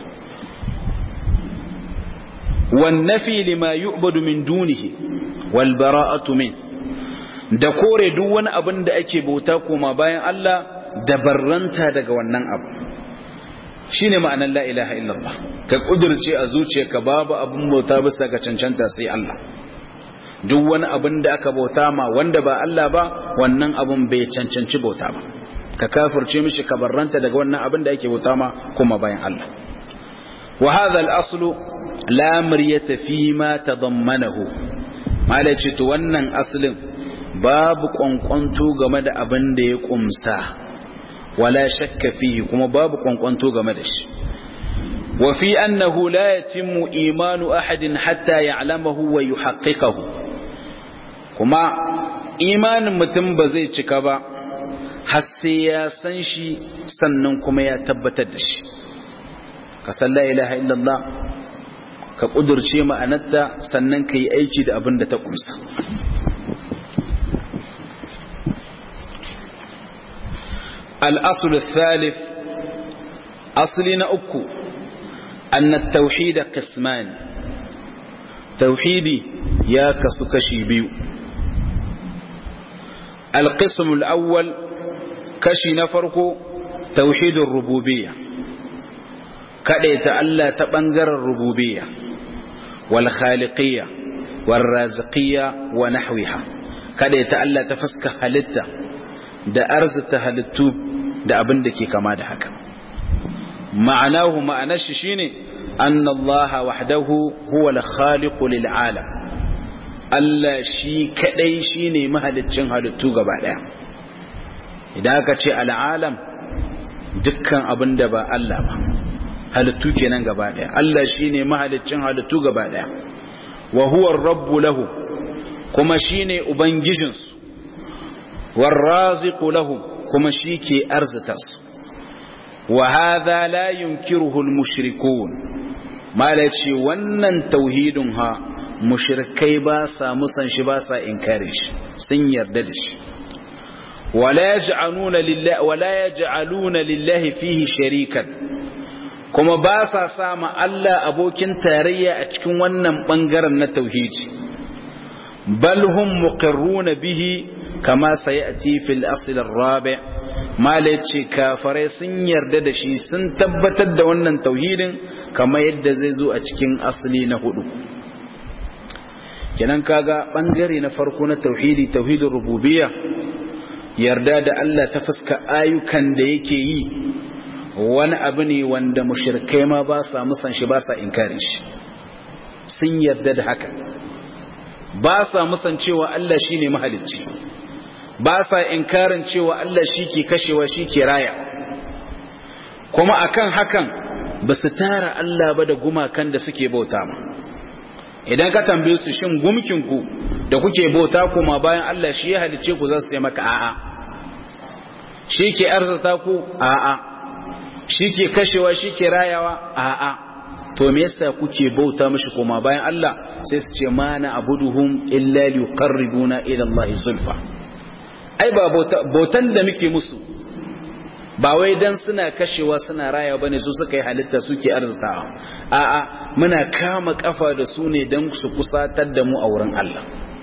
wan nafi lima yu'badu min dunihi wal bara'atu min da kore duk wani abin da ake bauta koma bayan Allah da barranta daga wannan abu shine ma'anar la ilaha illallah ka kudirce a zuciyarka babu abin bauta bisa ga cancanta sai Allah duk wani abin da aka bauta ma wanda ba Allah ba wannan abin bai cancanci bauta ba ka kafirce mishi ka barranta daga wannan abin da ake bauta ma kuma bayan Allah wa hadha al-aslu la miryata fi ma tadammanahu malaci to wannan aslin babu kwankwanto game da abin da ya kumsa wala shakka fihi kuma babu kwankwanto game da shi wa fi annahu la yatimmu imanu ahadin hatta ya'lamahu wa yuhaqqiqahu kuma imanin mutum ba zai cika ba har sai ya san shi sannan kuma ya tabbatar da shi ka san la ilaha illallah ka kudurce ma'anarta sannan ka yi aiki da abin da ta kumsa الأصل الثالث أصلنا أكو أن التوحيد قسمان توحيدي يا كسكشي بيو القسم الأول كشي نفرق توحيد الربوبية كده يتألى تبنجر الربوبية والخالقية والرازقية ونحوها كده يتألى تفسك هلتا da arzita halittu da abin da ke kama da haka ma'anahu ma'anar shi shine annallaha wahdahu huwa al-khaliqu lil alam Allah shi kadai shine mahaliccin halittu gaba daya idan aka ce al'alam dukkan abin da ba Allah ba halittu kenan gaba daya Allah shine mahaliccin halittu gaba daya wa huwa ar-rabbu lahu kuma shine ubangijinsu والرازق لهم كما شيكي أرزتس وهذا لا ينكره المشركون ما لتشي ونن توحيدها مشركي باسا مسن شباسا إنكارش سن يرددش ولا يجعلون لله ولا يجعلون لله فيه شريكا kuma ba sa sama Allah abokin tarayya a cikin wannan bangaren na tauhidi bal hum muqirruna bihi kama sayati fil asl ar-rabi mala yace kafare sun yarda da shi sun tabbatar da wannan tauhidin kama yadda zai zo a cikin asali na hudu kenan kaga bangare na farko na tauhidi tauhidin rububiyya yarda da Allah ta fuska ayyukan da yake yi wani abu ne wanda mushrikai ma ba sa musan shi ba sa inkarin shi sun yarda da haka ba sa musan cewa Allah shine mahalicci ba sa inkarin cewa Allah shi ke kashewa shi ke raya kuma akan hakan ba su tara Allah ba da gumakan da suke bauta ma idan ka tambaye su shin gumkin ku da kuke bauta kuma bayan Allah shi ya halice ku za su yi maka a'a shi ke arzata ku a'a shi ke kashewa shi ke rayawa a'a to me yasa kuke bauta mishi kuma bayan Allah sai su ce mana abuduhum illa liqarribuna ila Allah zulfa ai ba bautan da muke musu ba wai dan suna kashewa suna raya bane su suka yi halitta suke arzitawa a'a muna kama kafa da su ne dan su kusatar da mu a wurin Allah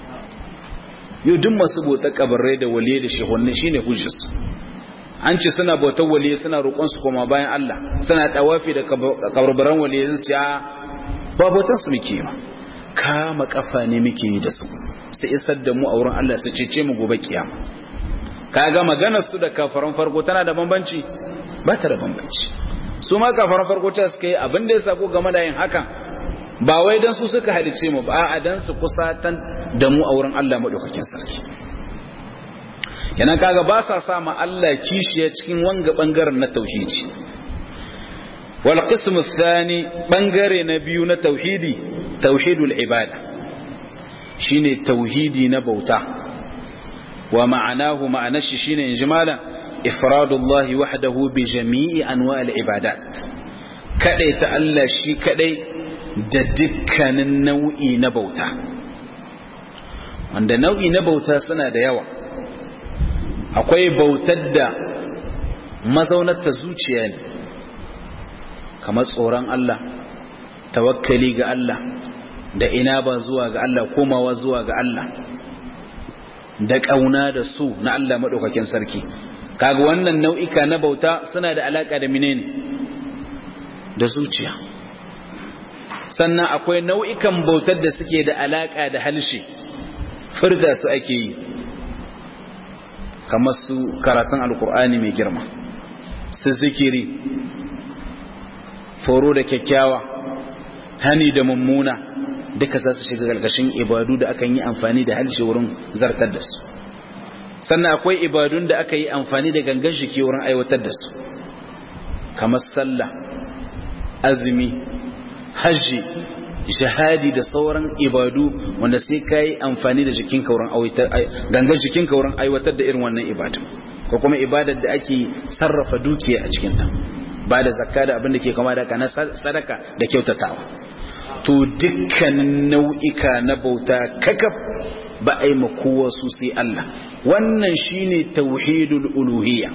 yau duk masu bautar kabarai da waliye da shehunne shine hujjarsu an ce suna bautar waliye suna roƙon su koma bayan Allah suna tawafi da kabarbaran waliye su ce ba bautar su muke ba kama kafa ne muke yi da su su isar da mu a wurin Allah su cece mu gobe kiyama kaga maganar su da kafaran farko tana da bambanci ba ta da bambanci su ma kafaran farko ta suka yi abin da ya sako game da yin hakan ba wai dan su suka halice mu ba a dan su kusatan da mu a wurin Allah madaukakin sarki yana kaga ba sa sa ma Allah kishiya cikin wanga bangaren na tauhidi wal qismu thani bangare na biyu na tauhidi tauhidul ibada shine tauhidi na bauta wa ma'anahu ma'anashi shine injimala ifradullahi wahdahu bi jami'i anwa'il ibadat kadai ta Allah shi kadai da dukkanin nau'i na bauta wanda nau'i na bauta suna da yawa akwai bautar da mazaunarta zuciya ne kamar tsoron Allah tawakkali ga Allah da ina ba zuwa ga Allah komawa zuwa ga Allah da ƙauna da su na Allah maɗaukakin sarki kaga wannan nau'ika na bauta suna da alaƙa da menene da zuciya sannan akwai nau'ikan bautar da suke da alaƙa da halshe furta su ake yi kamar su karatun alkur'ani mai girma su zikiri foro da kyakkyawa hani da mummuna duka za su shiga ƙarƙashin ibadu da akan yi amfani da halshe wurin zartar da su sannan akwai ibadun da aka yi amfani da gangan jiki wurin aiwatar da su kamar sallah azumi hajji jihadi da sauran ibadu wanda sai ka yi amfani da jikinka wurin gangan jikinka wurin aiwatar da irin wannan ibadu ko kuma ibadar da ake sarrafa dukiya a cikinta ba da zakka da abin da ke kama da na sadaka da kyautatawa to dukkanin nau'ika na bauta kakaf ba a yi makowa su sai Allah wannan shine tauhidul uluhiyya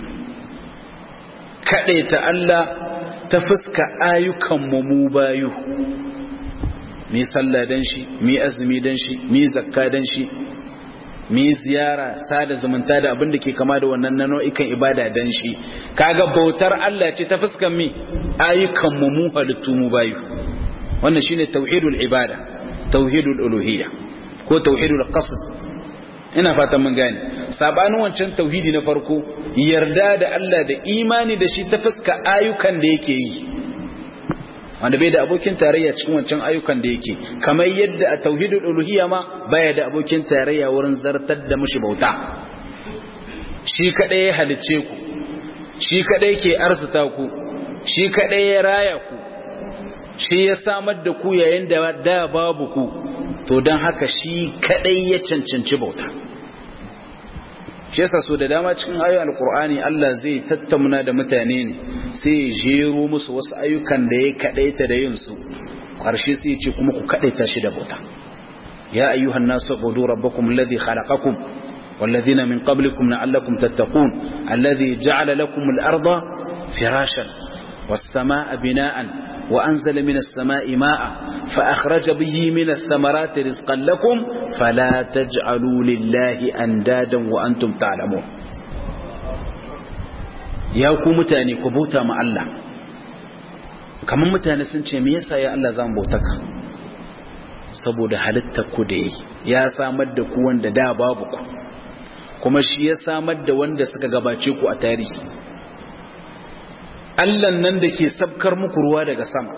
ta Allah ta fuska ayyukan mu bayu mi sallah dan shi mi azumi dan shi mi zakka dan shi mi ziyara sada zumunta da abin da ke kama da wannan nau'ikan ibada dan shi kaga bautar Allah ce ta fuskan mi ayyukan mu mu halittu mu bayu wannan shine tauhidul ibada tauhidul uluhiyya ko tauhidul qasd ina fatan mun gane sabanin wancan tauhidi na farko yarda da Allah da imani da shi ta fuska ayyukan da yake yi wanda bai da abokin tarayya cikin wancan ayyukan da yake kamar yadda a tauhidul uluhiyya ma baya da abokin tarayya wurin zartar da mushi bauta shi kadai ya halicce ku shi kadai ke arzuta ku shi kadai ya raya ku shi ya samar da ku yayin da da babu ku to don haka shi kadai ya cancanci bauta shi yasa so da dama cikin ayoyin alkur'ani Allah zai tattauna da mutane ne sai ya jero musu wasu ayyukan da ya kadaita da yin su karshe sai ya ce kuma ku kadaita shi da bauta ya ayyuhan nasu ubudu rabbakum alladhi khalaqakum والذين من قبلكم لعلكم تتقون الذي جعل لكم الأرض فراشا والسماء بناء وأنزل من السماء ماء فأخرج به من الثمرات رزقا لكم فلا تجعلوا لله أندادا وأنتم تعلمون ya ku mutane ku bauta ma Allah kamar mutane sun ce me yasa ya Allah zan bauta ka saboda halittar ku da yi ya samar da ku wanda da babu ku kuma shi ya samar da wanda suka gabace ku a tarihi Allah nan da ke sabkar muku ruwa daga sama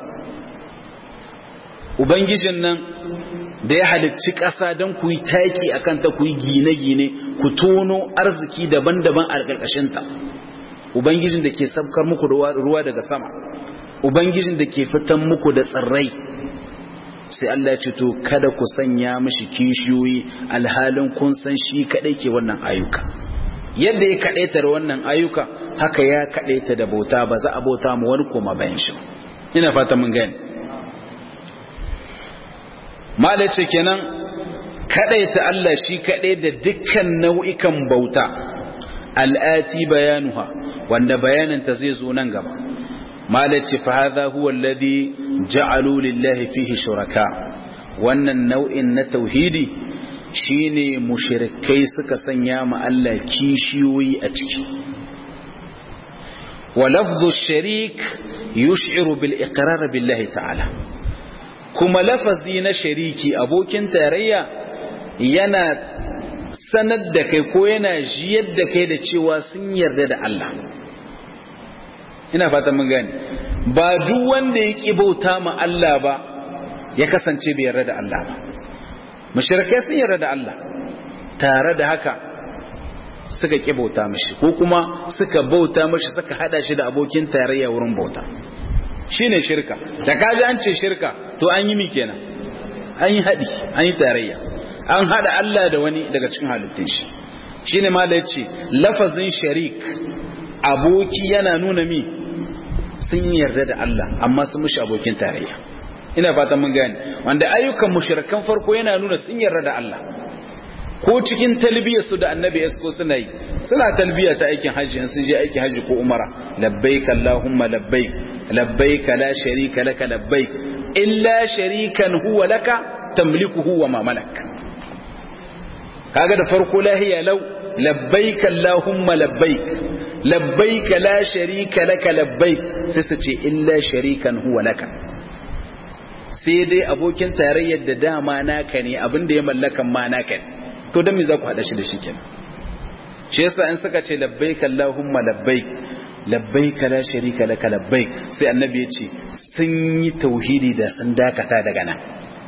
Ubangijin nan da ya halicci ƙasa don ku yi taƙi a kanta ku yi gine-gine ku tono arziki daban-daban a ƙarƙashinta Ubangijin da ke sabkar muku ruwa daga sama Ubangijin da ke fitan muku da tsirrai sai Allah ya ce to kada ku sanya mishi kishiyoyi alhalin kun san shi kadai ke wannan ayyuka yadda ya kadaita da wannan ayyuka haka ya kadaita da bauta ba za a bauta mu wani koma bayan shi ina fata mun gani mala ce kenan kadaita Allah shi kadai da dukkan nau'ikan bauta al'ati bayanuha wanda bayaninta zai zo nan gaba malaci fa hadha huwa alladhi ja'alu lillahi fihi shuraka wannan nau'in na tauhidi shine mushrikai suka sanya ma Allah kishiyoyi a ciki wa lafdhu sharik yush'iru bil iqrar billahi ta'ala kuma lafazi na shariki abokin tarayya yana sanar da kai ko yana jiyar da kai da cewa sun yarda da Allah ina fatan mun gane ba duk wanda ya ki bauta ma Allah ba ya kasance bai yarda da Allah ba mushrikai sun yarda da Allah tare da haka suka ki bauta mishi ko kuma suka bauta mishi suka hada shi da abokin tarayya wurin bauta shine shirka da kaji an ce shirka to an yi mi kenan an yi hadi an yi tarayya an hada Allah da wani daga cikin halittun shi shine ma da yace lafazin sharik aboki yana nuna mi sun yarda da Allah amma sun mushi abokin tarayya ina fatan mun gane wanda ayyukan mushrikan farko yana nuna sun yarda da Allah ko cikin talbiyar su da annabi esko suna yi suna talbiya ta aikin hajji in sun je aikin hajji ko umara labbaik allahumma labbaik labbaik la sharika laka labbaik illa sharikan huwa laka tamlikuhu wa ma malak kaga da farko lahiya lau labbaik allahumma labbaik labbaik la sharika laka labbaik sai su ce illa sharikan huwa laka sai dai abokin tarayyar da dama naka ne abin da ya mallakan ma naka ne to dan me za ku hada shi da shi kenan shi yasa in suka ce labbaik allahumma labbaik labbaik la sharika laka labbaik sai annabi ya ce sun yi tauhidi da sun dakata daga nan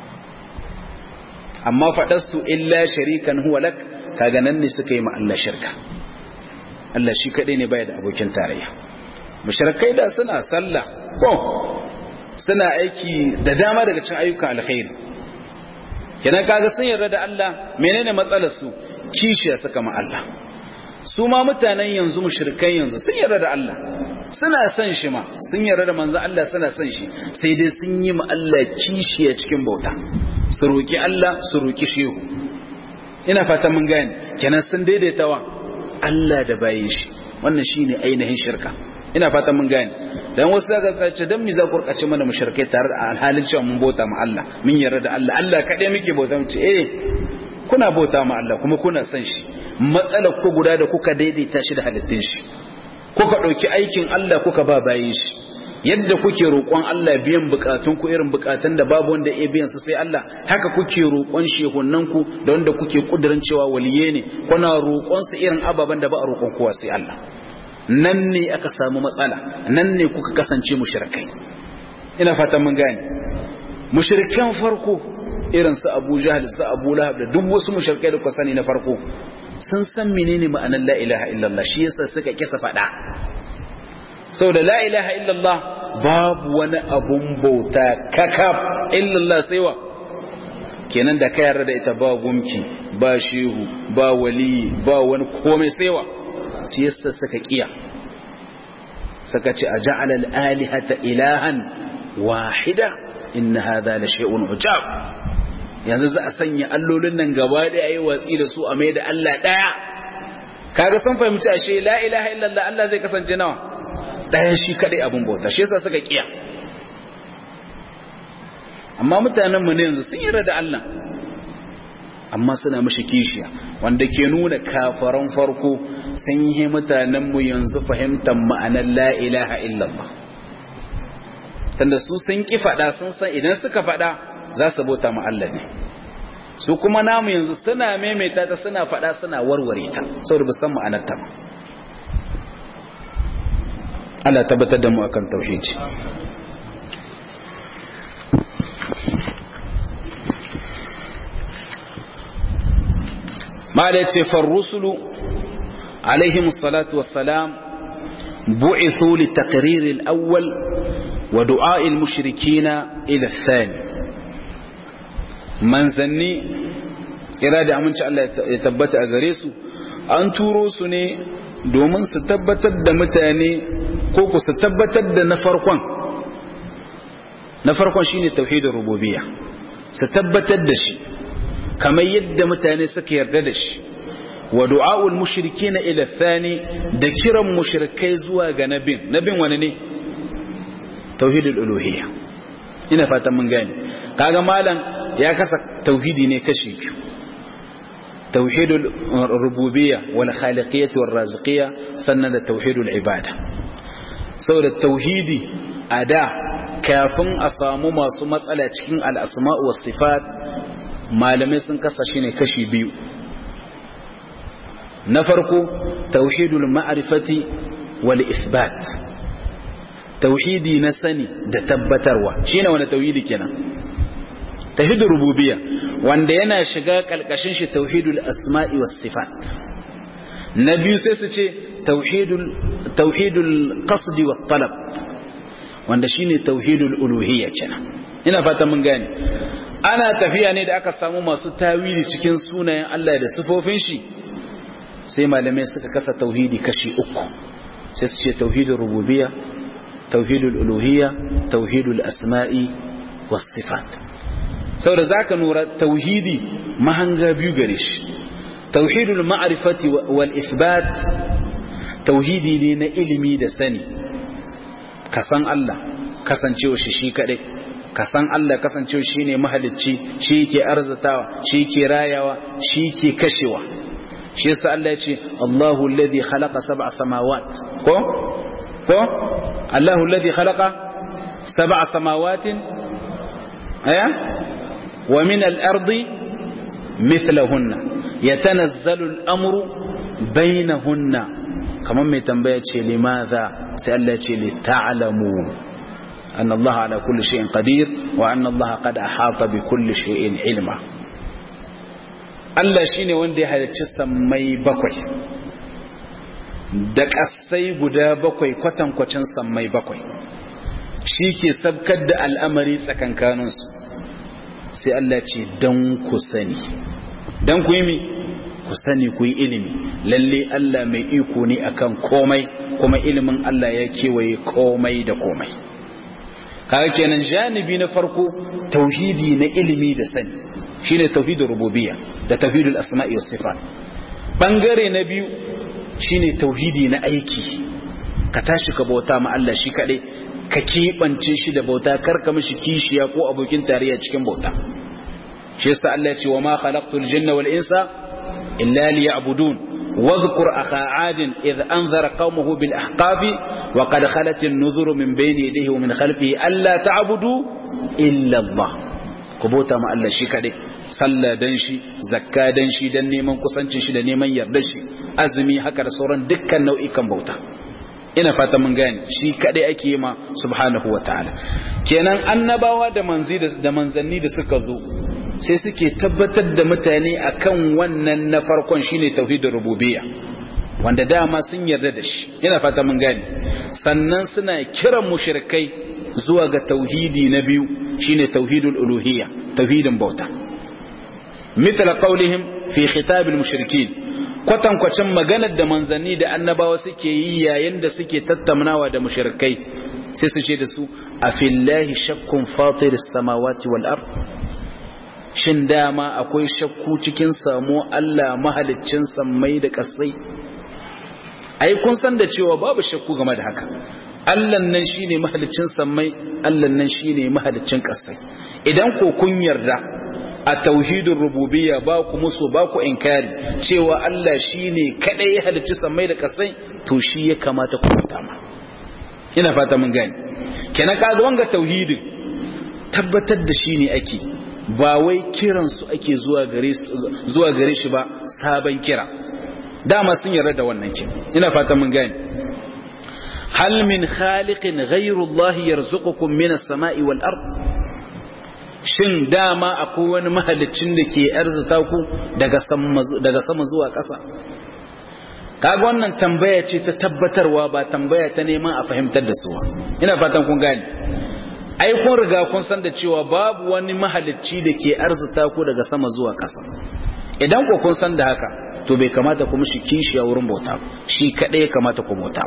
amma faɗar su illa sharikan huwa lak kaga nan ne suka yi ma Allah shirka Allah shi kadai ne baya da abokin tarayya mushrikai da suna sallah ko suna aiki da dama daga cikin ayyukan alkhairi kenan kaga sun yarda da Allah menene matsalar su kishiya suka ma Allah su ma mutanen yanzu mushrikai yanzu sun yarda da Allah suna son shi ma sun yarda da manzo Allah suna son shi sai dai sun yi ma Allah kishiya cikin bauta su roki Allah su roki shehu ina fata mun gane kenan sun daidaita wa Allah da bayin shi wannan shine ainihin shirka ina fata mun gane dan wasu zaka sace dan mi za ku rkace mana mushrikai tare da halin cewa mun bauta ma Allah mun yarda da Allah Allah kadai muke bauta mu ce eh kuna bauta ma Allah kuma kuna son shi matsalar ku guda da kuka daidaita shi da halittun shi kuka dauki aikin Allah kuka ba bayin shi yadda kuke roƙon Allah biyan bukatun ku irin bukatun da babu wanda ya biyan su sai Allah haka kuke roƙon shehunan ku da wanda kuke kudirin cewa waliye ne kuna roƙon su irin ababen da ba a roƙon kowa sai Allah nan ne aka samu matsala nan ne kuka kasance mushrikai ina fatan mun gane mushrikan farko irin su Abu Jahl su Abu Lahab da duk wasu mushrikai da kuka sani na farko sun san menene ma'anar la ilaha illallah shi yasa suka kisa fada saboda la ilaha illallah babu wani abun bauta kakaf illallah sai wa kenan da ka yarda da ita ba gumki ba shehu ba wali ba wani komai sai wa shi yasa suka kiya suka ce a ja'ala al-alihata ilahan wahida inna hadha la shay'un ujab yanzu za a sanya allolin nan gaba da yayi watsi da su a mai da Allah daya kaga sun fahimci ashe la ilaha illallah Allah zai kasance nawa daya shi kadai abun bauta shi yasa suka kiya amma mutanen mu ne yanzu sun yarda da Allah amma suna mashi kishiya wanda ke nuna kafaran farko sun yi mutanenmu yanzu fahimtar ma'anar la ilaha illallah tunda su sun ki faɗa sun san idan suka faɗa za su bauta ma Allah ne su kuma namu yanzu suna maimaita ta suna faɗa suna warware ta saboda san ma'anar ta ba Allah tabbatar da mu akan tauhidi ما فالرسل عليهم الصلاة والسلام بعثوا للتقرير الأول ودعاء المشركين إلى الثاني manzanni tsira da aminci Allah ya tabbata a gare su an turo su ne domin su tabbatar da mutane ko ku su tabbatar da na farkon na farkon shine tauhidin rububiyya su tabbatar da shi kamar yadda mutane suka yarda da shi wa du'a'ul mushrikina ila thani da kiran mushrikai zuwa ga nabin nabin wani ne tauhidul uluhiyya ina fatan mun gane kaga malam ya kasa tauhidi ne kashi biyu tauhidul rububiyya wal khaliqiyyah wal raziqiyyah sannan da tauhidul ibada saboda tauhidi a da kafin a samu masu matsala cikin al-asma' was sifat malamai sun kasa shi ne kashi biyu na farko tauhidul ma'rifati wal isbat tauhidi na sani da tabbatarwa shine wani tauhidi kenan tauhidul rububiyya wanda yana shiga kalkashin shi tauhidul asma'i was sifat na biyu sai su ce tauhidul tauhidul qasdi wat talab wanda shine tauhidul uluhiyya kenan ina fata mun gane ana tafiya ne da aka samu masu tawili cikin sunayen Allah da sifofin shi sai malamai suka kasa tauhidi kashi uku sai su ce tauhidul rububiyya tauhidul uluhiyya tauhidul asma'i was sifat saboda zaka nura tauhidi mahanga biyu gare shi tauhidul ma'rifati wal isbat tauhidi ne na ilimi da sani ka san Allah kasancewa shi shi kadai ka san Allah kasancewa shi ne mahalicci shi ke arzatawa shi ke rayawa shi ke kashewa shi yasa Allah ya ce Allahu alladhi khalaqa sab'a samawat ko ko Allahu alladhi khalaqa sab'a samawatin aya wa min al-ardi mithlahunna yatanazzalu al-amru bainahunna kaman mai tambaya ce limaza sai Allah ya ce li ta'lamu أن الله على كل شيء قدير وأن الله قد أحاط بكل شيء علما Allah shi ne wanda ya halarci sammai bakwai da ƙasai guda bakwai kwatankwacin sammai bakwai shi ke sabkar da al'amari tsakankaninsu sai Allah ce don ku sani don ku yi mi ku sani ku yi ilimi lalle Allah mai iko ne akan komai kuma ilimin Allah ya kewaye komai da komai kaga kenan janibi na farko tauhidi na ilimi da sani shine tauhidul rububiyya da tauhidul asma'i was sifat bangare na biyu shine tauhidi na aiki ka tashi ka bauta ma Allah shi kadai ka keɓance shi da bauta kar ka mishi kishiya ko abokin tarayya cikin bauta shi yasa Allah ya ce wa ma khalaqtul jinna wal insa illa liya'budun واذكر أخا عاد إذ أنذر قومه بالأحقاف وقد خلت النذر من بين يديه ومن خلفه ألا تعبدوا إلا الله كبوتا ما الله شي كده صلى دنشي زكا دنشي دن نيمان كسانشي شي دن نيمان يردشي أزمي هكا da sauran dukkan nau'ikan bauta ina fata mun gane shi kadai ake yi ma subhanahu wataala kenan annabawa da manzi da manzanni da suka zo sai suke tabbatar da mutane akan wannan na farkon shine tauhidin rububiyya wanda dama sun yarda da shi ina fata mun gane sannan suna kiran mushrikai zuwa ga tauhidi na biyu shine tauhidul uluhiyya tauhidin bauta mithla qawlihim fi khitab al mushrikin kwatankwacin maganar da manzanni da annabawa suke yi yayin da suke tattaunawa da mushrikai sai su ce da su afillahi shakkun fatiris samawati wal ard shin dama akwai shakku cikin samu Allah mahaliccin sammai da ƙasai ai kun san da cewa babu shakku game da haka Allah nan shine mahaliccin sammai Allah nan shine mahaliccin ƙasai idan ko kun yarda a tauhidin rububiyya ba ku musu ba ku inkari cewa Allah shine kadai ya halicci sammai da ƙasai to shi ya kamata ku ma ina fata mun gane kenan kaga wanga tauhidin tabbatar da shi ne ake ba wai kiransu ake zuwa gare shi ba sabon kira dama sun yarda da wannan kin ina fata mun gane hal min khaliqin ghayrullahi yarzuqukum minas sama'i wal ard shin dama akwai wani mahalicin da ke arzuta ku daga sama daga sama zuwa ƙasa kaga wannan tambaya ce ta tabbatarwa ba tambaya ta neman a fahimtar da su ina fatan kun gane ai kun riga kun san da cewa babu wani mahalicci da ke arzuta ku daga sama zuwa ƙasa idan ku kun san da haka to bai kamata ku mishi kishi a wurin bauta shi kadai ya kamata ku bauta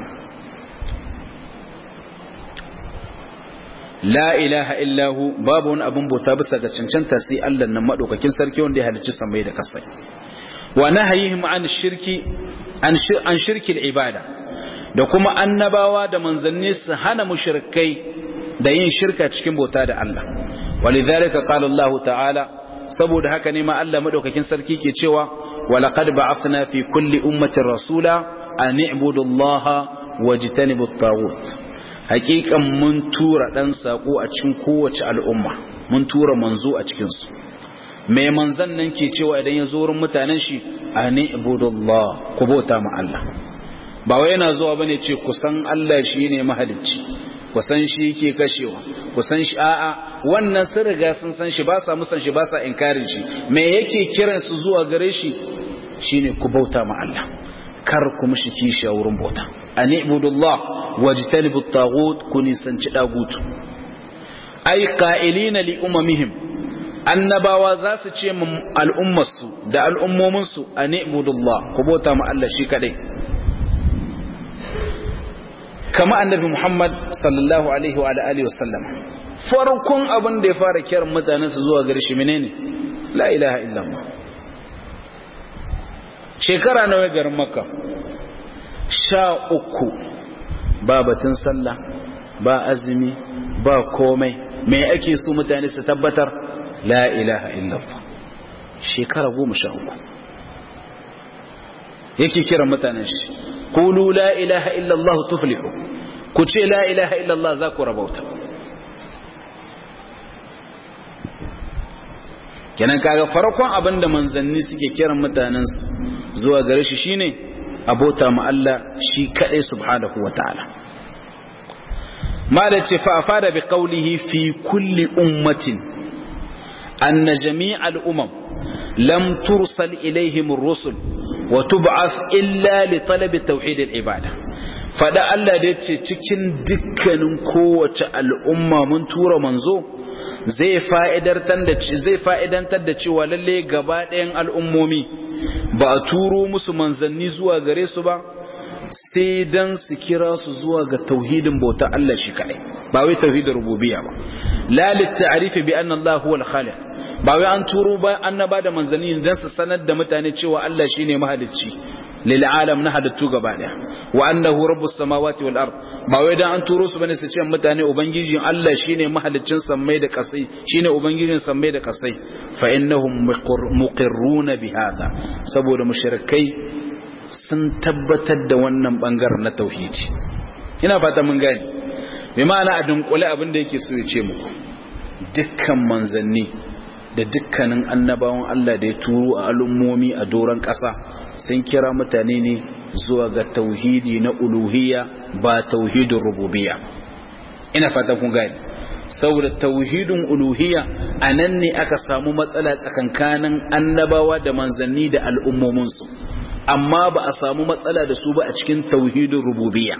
la ilaha illahu babu wani abin bauta bisa ga cancanta sai Allah nan madaukakin sarki wanda ya halicci samai da kasai wa nahayihim an shirki an shirki ibada da kuma annabawa da manzanni su hana mushrikai da yin shirka cikin bauta da Allah walidhalika qala Allah ta'ala saboda haka ne ma Allah madaukakin sarki ke cewa walaqad ba'athna fi kulli ummatin rasula an i'budu Allah wajtanibu at-taghut hakikan mun tura dan sako a cikin kowace al'umma mun tura manzo a cikin su mai manzan nan ke cewa idan ya zo wurin mutanen shi an i'budu Allah ku bauta ma Allah ba wai yana zuwa bane ce kusan Allah shine mahalicci kusan shi ke kashewa kusan shi a'a wannan sun riga sun san shi ba sa musan shi ba sa inkarin shi me yake kiran su zuwa gare shi shine ku bauta ma Allah kar ku mishi kishi a wurin bauta an ibudullah wajtanibu at-taghut ku nisanci dagut ay qa'ilina li umamihim annabawa za su ce min al'ummarsu da al'ummominsu an ibudullah ku bauta ma Allah shi kadai kama annabi Muhammad sallallahu alaihi wa alihi wasallam farkon abin da ya fara kiran mutanen su zuwa gare shi menene la ilaha illallah shekara nawa garin makka sha uku ba batun sallah ba azumi ba komai me ake so mutane su tabbatar la ilaha illallah shekara goma sha uku yake kiran mutanen shi kulu la ilaha illallah tuflihu ku ce la ilaha illallah za ku rabauta kenan kaga farkon abin da manzanni suke kiran mutanensu zuwa gare shi shine abota ma Allah shi kadai subhanahu wataala mala ce fa afada bi qawlihi fi kulli ummatin anna jami'al umam lam tursal ilaihim ar-rusul wa tub'ath illa li talabi tauhid al-ibada fada Allah da yace cikin dukkanin kowace al'umma mun tura manzo zai fa'idantar da zai fa'idantar da cewa lalle gaba ɗayan al'ummomi ba a turo musu manzanni zuwa gare su ba sai dan su kira su zuwa ga tauhidin bauta Allah shi kadai ba wai tauhidin rububiyya ba la lit ta'rifi bi anna Allah huwa al-khaliq ba wai an turo ba annaba da manzanni dan su sanar da mutane cewa Allah shine mahalicci lil alam na halittu gaba daya wa annahu rabbus samawati wal ard ba wai dan an turo su bane su ce mutane ubangijin Allah shine mahaliccin sammai da kasai shine ubangijin sammai da kasai fa innahum muqirruna bi hada saboda mushrikai sun tabbatar da wannan bangaren na tauhidi ina fata mun gane bi ma'ana a dunkule abin da yake so ya ce muku dukkan manzanni da dukkanin annabawan Allah da ya turo a al'ummomi a doron ƙasa sun kira mutane ne zuwa ga tauhidi na uluhiyya ba tauhidin rububiyya ina fata kun gane saboda tauhidin uluhiyya a nan ne aka samu matsala tsakankanin annabawa da manzanni da al'ummominsu amma ba a samu matsala da su ba a cikin tauhidin rububiyya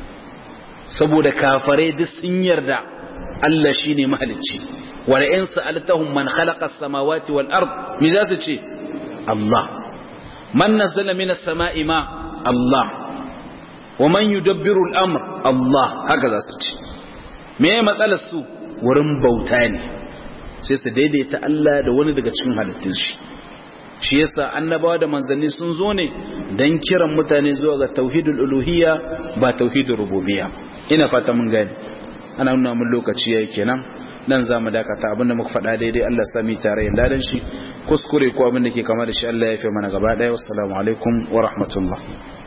saboda kafare duk sun yarda Allah shine mahalicci wala in sa'altahum man khalaqa as-samawati wal ard me za su ce Allah man nazzala minas sama'i ma Allah wa man yudabbiru al-amr Allah haka za su ce me matsalar su wurin bauta ne sai su daidaita Allah da wani daga cikin halittun shi shi yasa annabawa da manzanni sun zo ne dan kiran mutane zuwa ga tauhidul uluhiyya ba tauhidul rububiyya ina fata mun gani ana nuna mun lokaci yayi kenan nan zamu dakata abinda muka faɗa daidai Allah sami tare da ladan shi kuskure ko abin da ke kama da shi Allah ya fi mana gaba daya wassalamu alaikum wa rahmatullah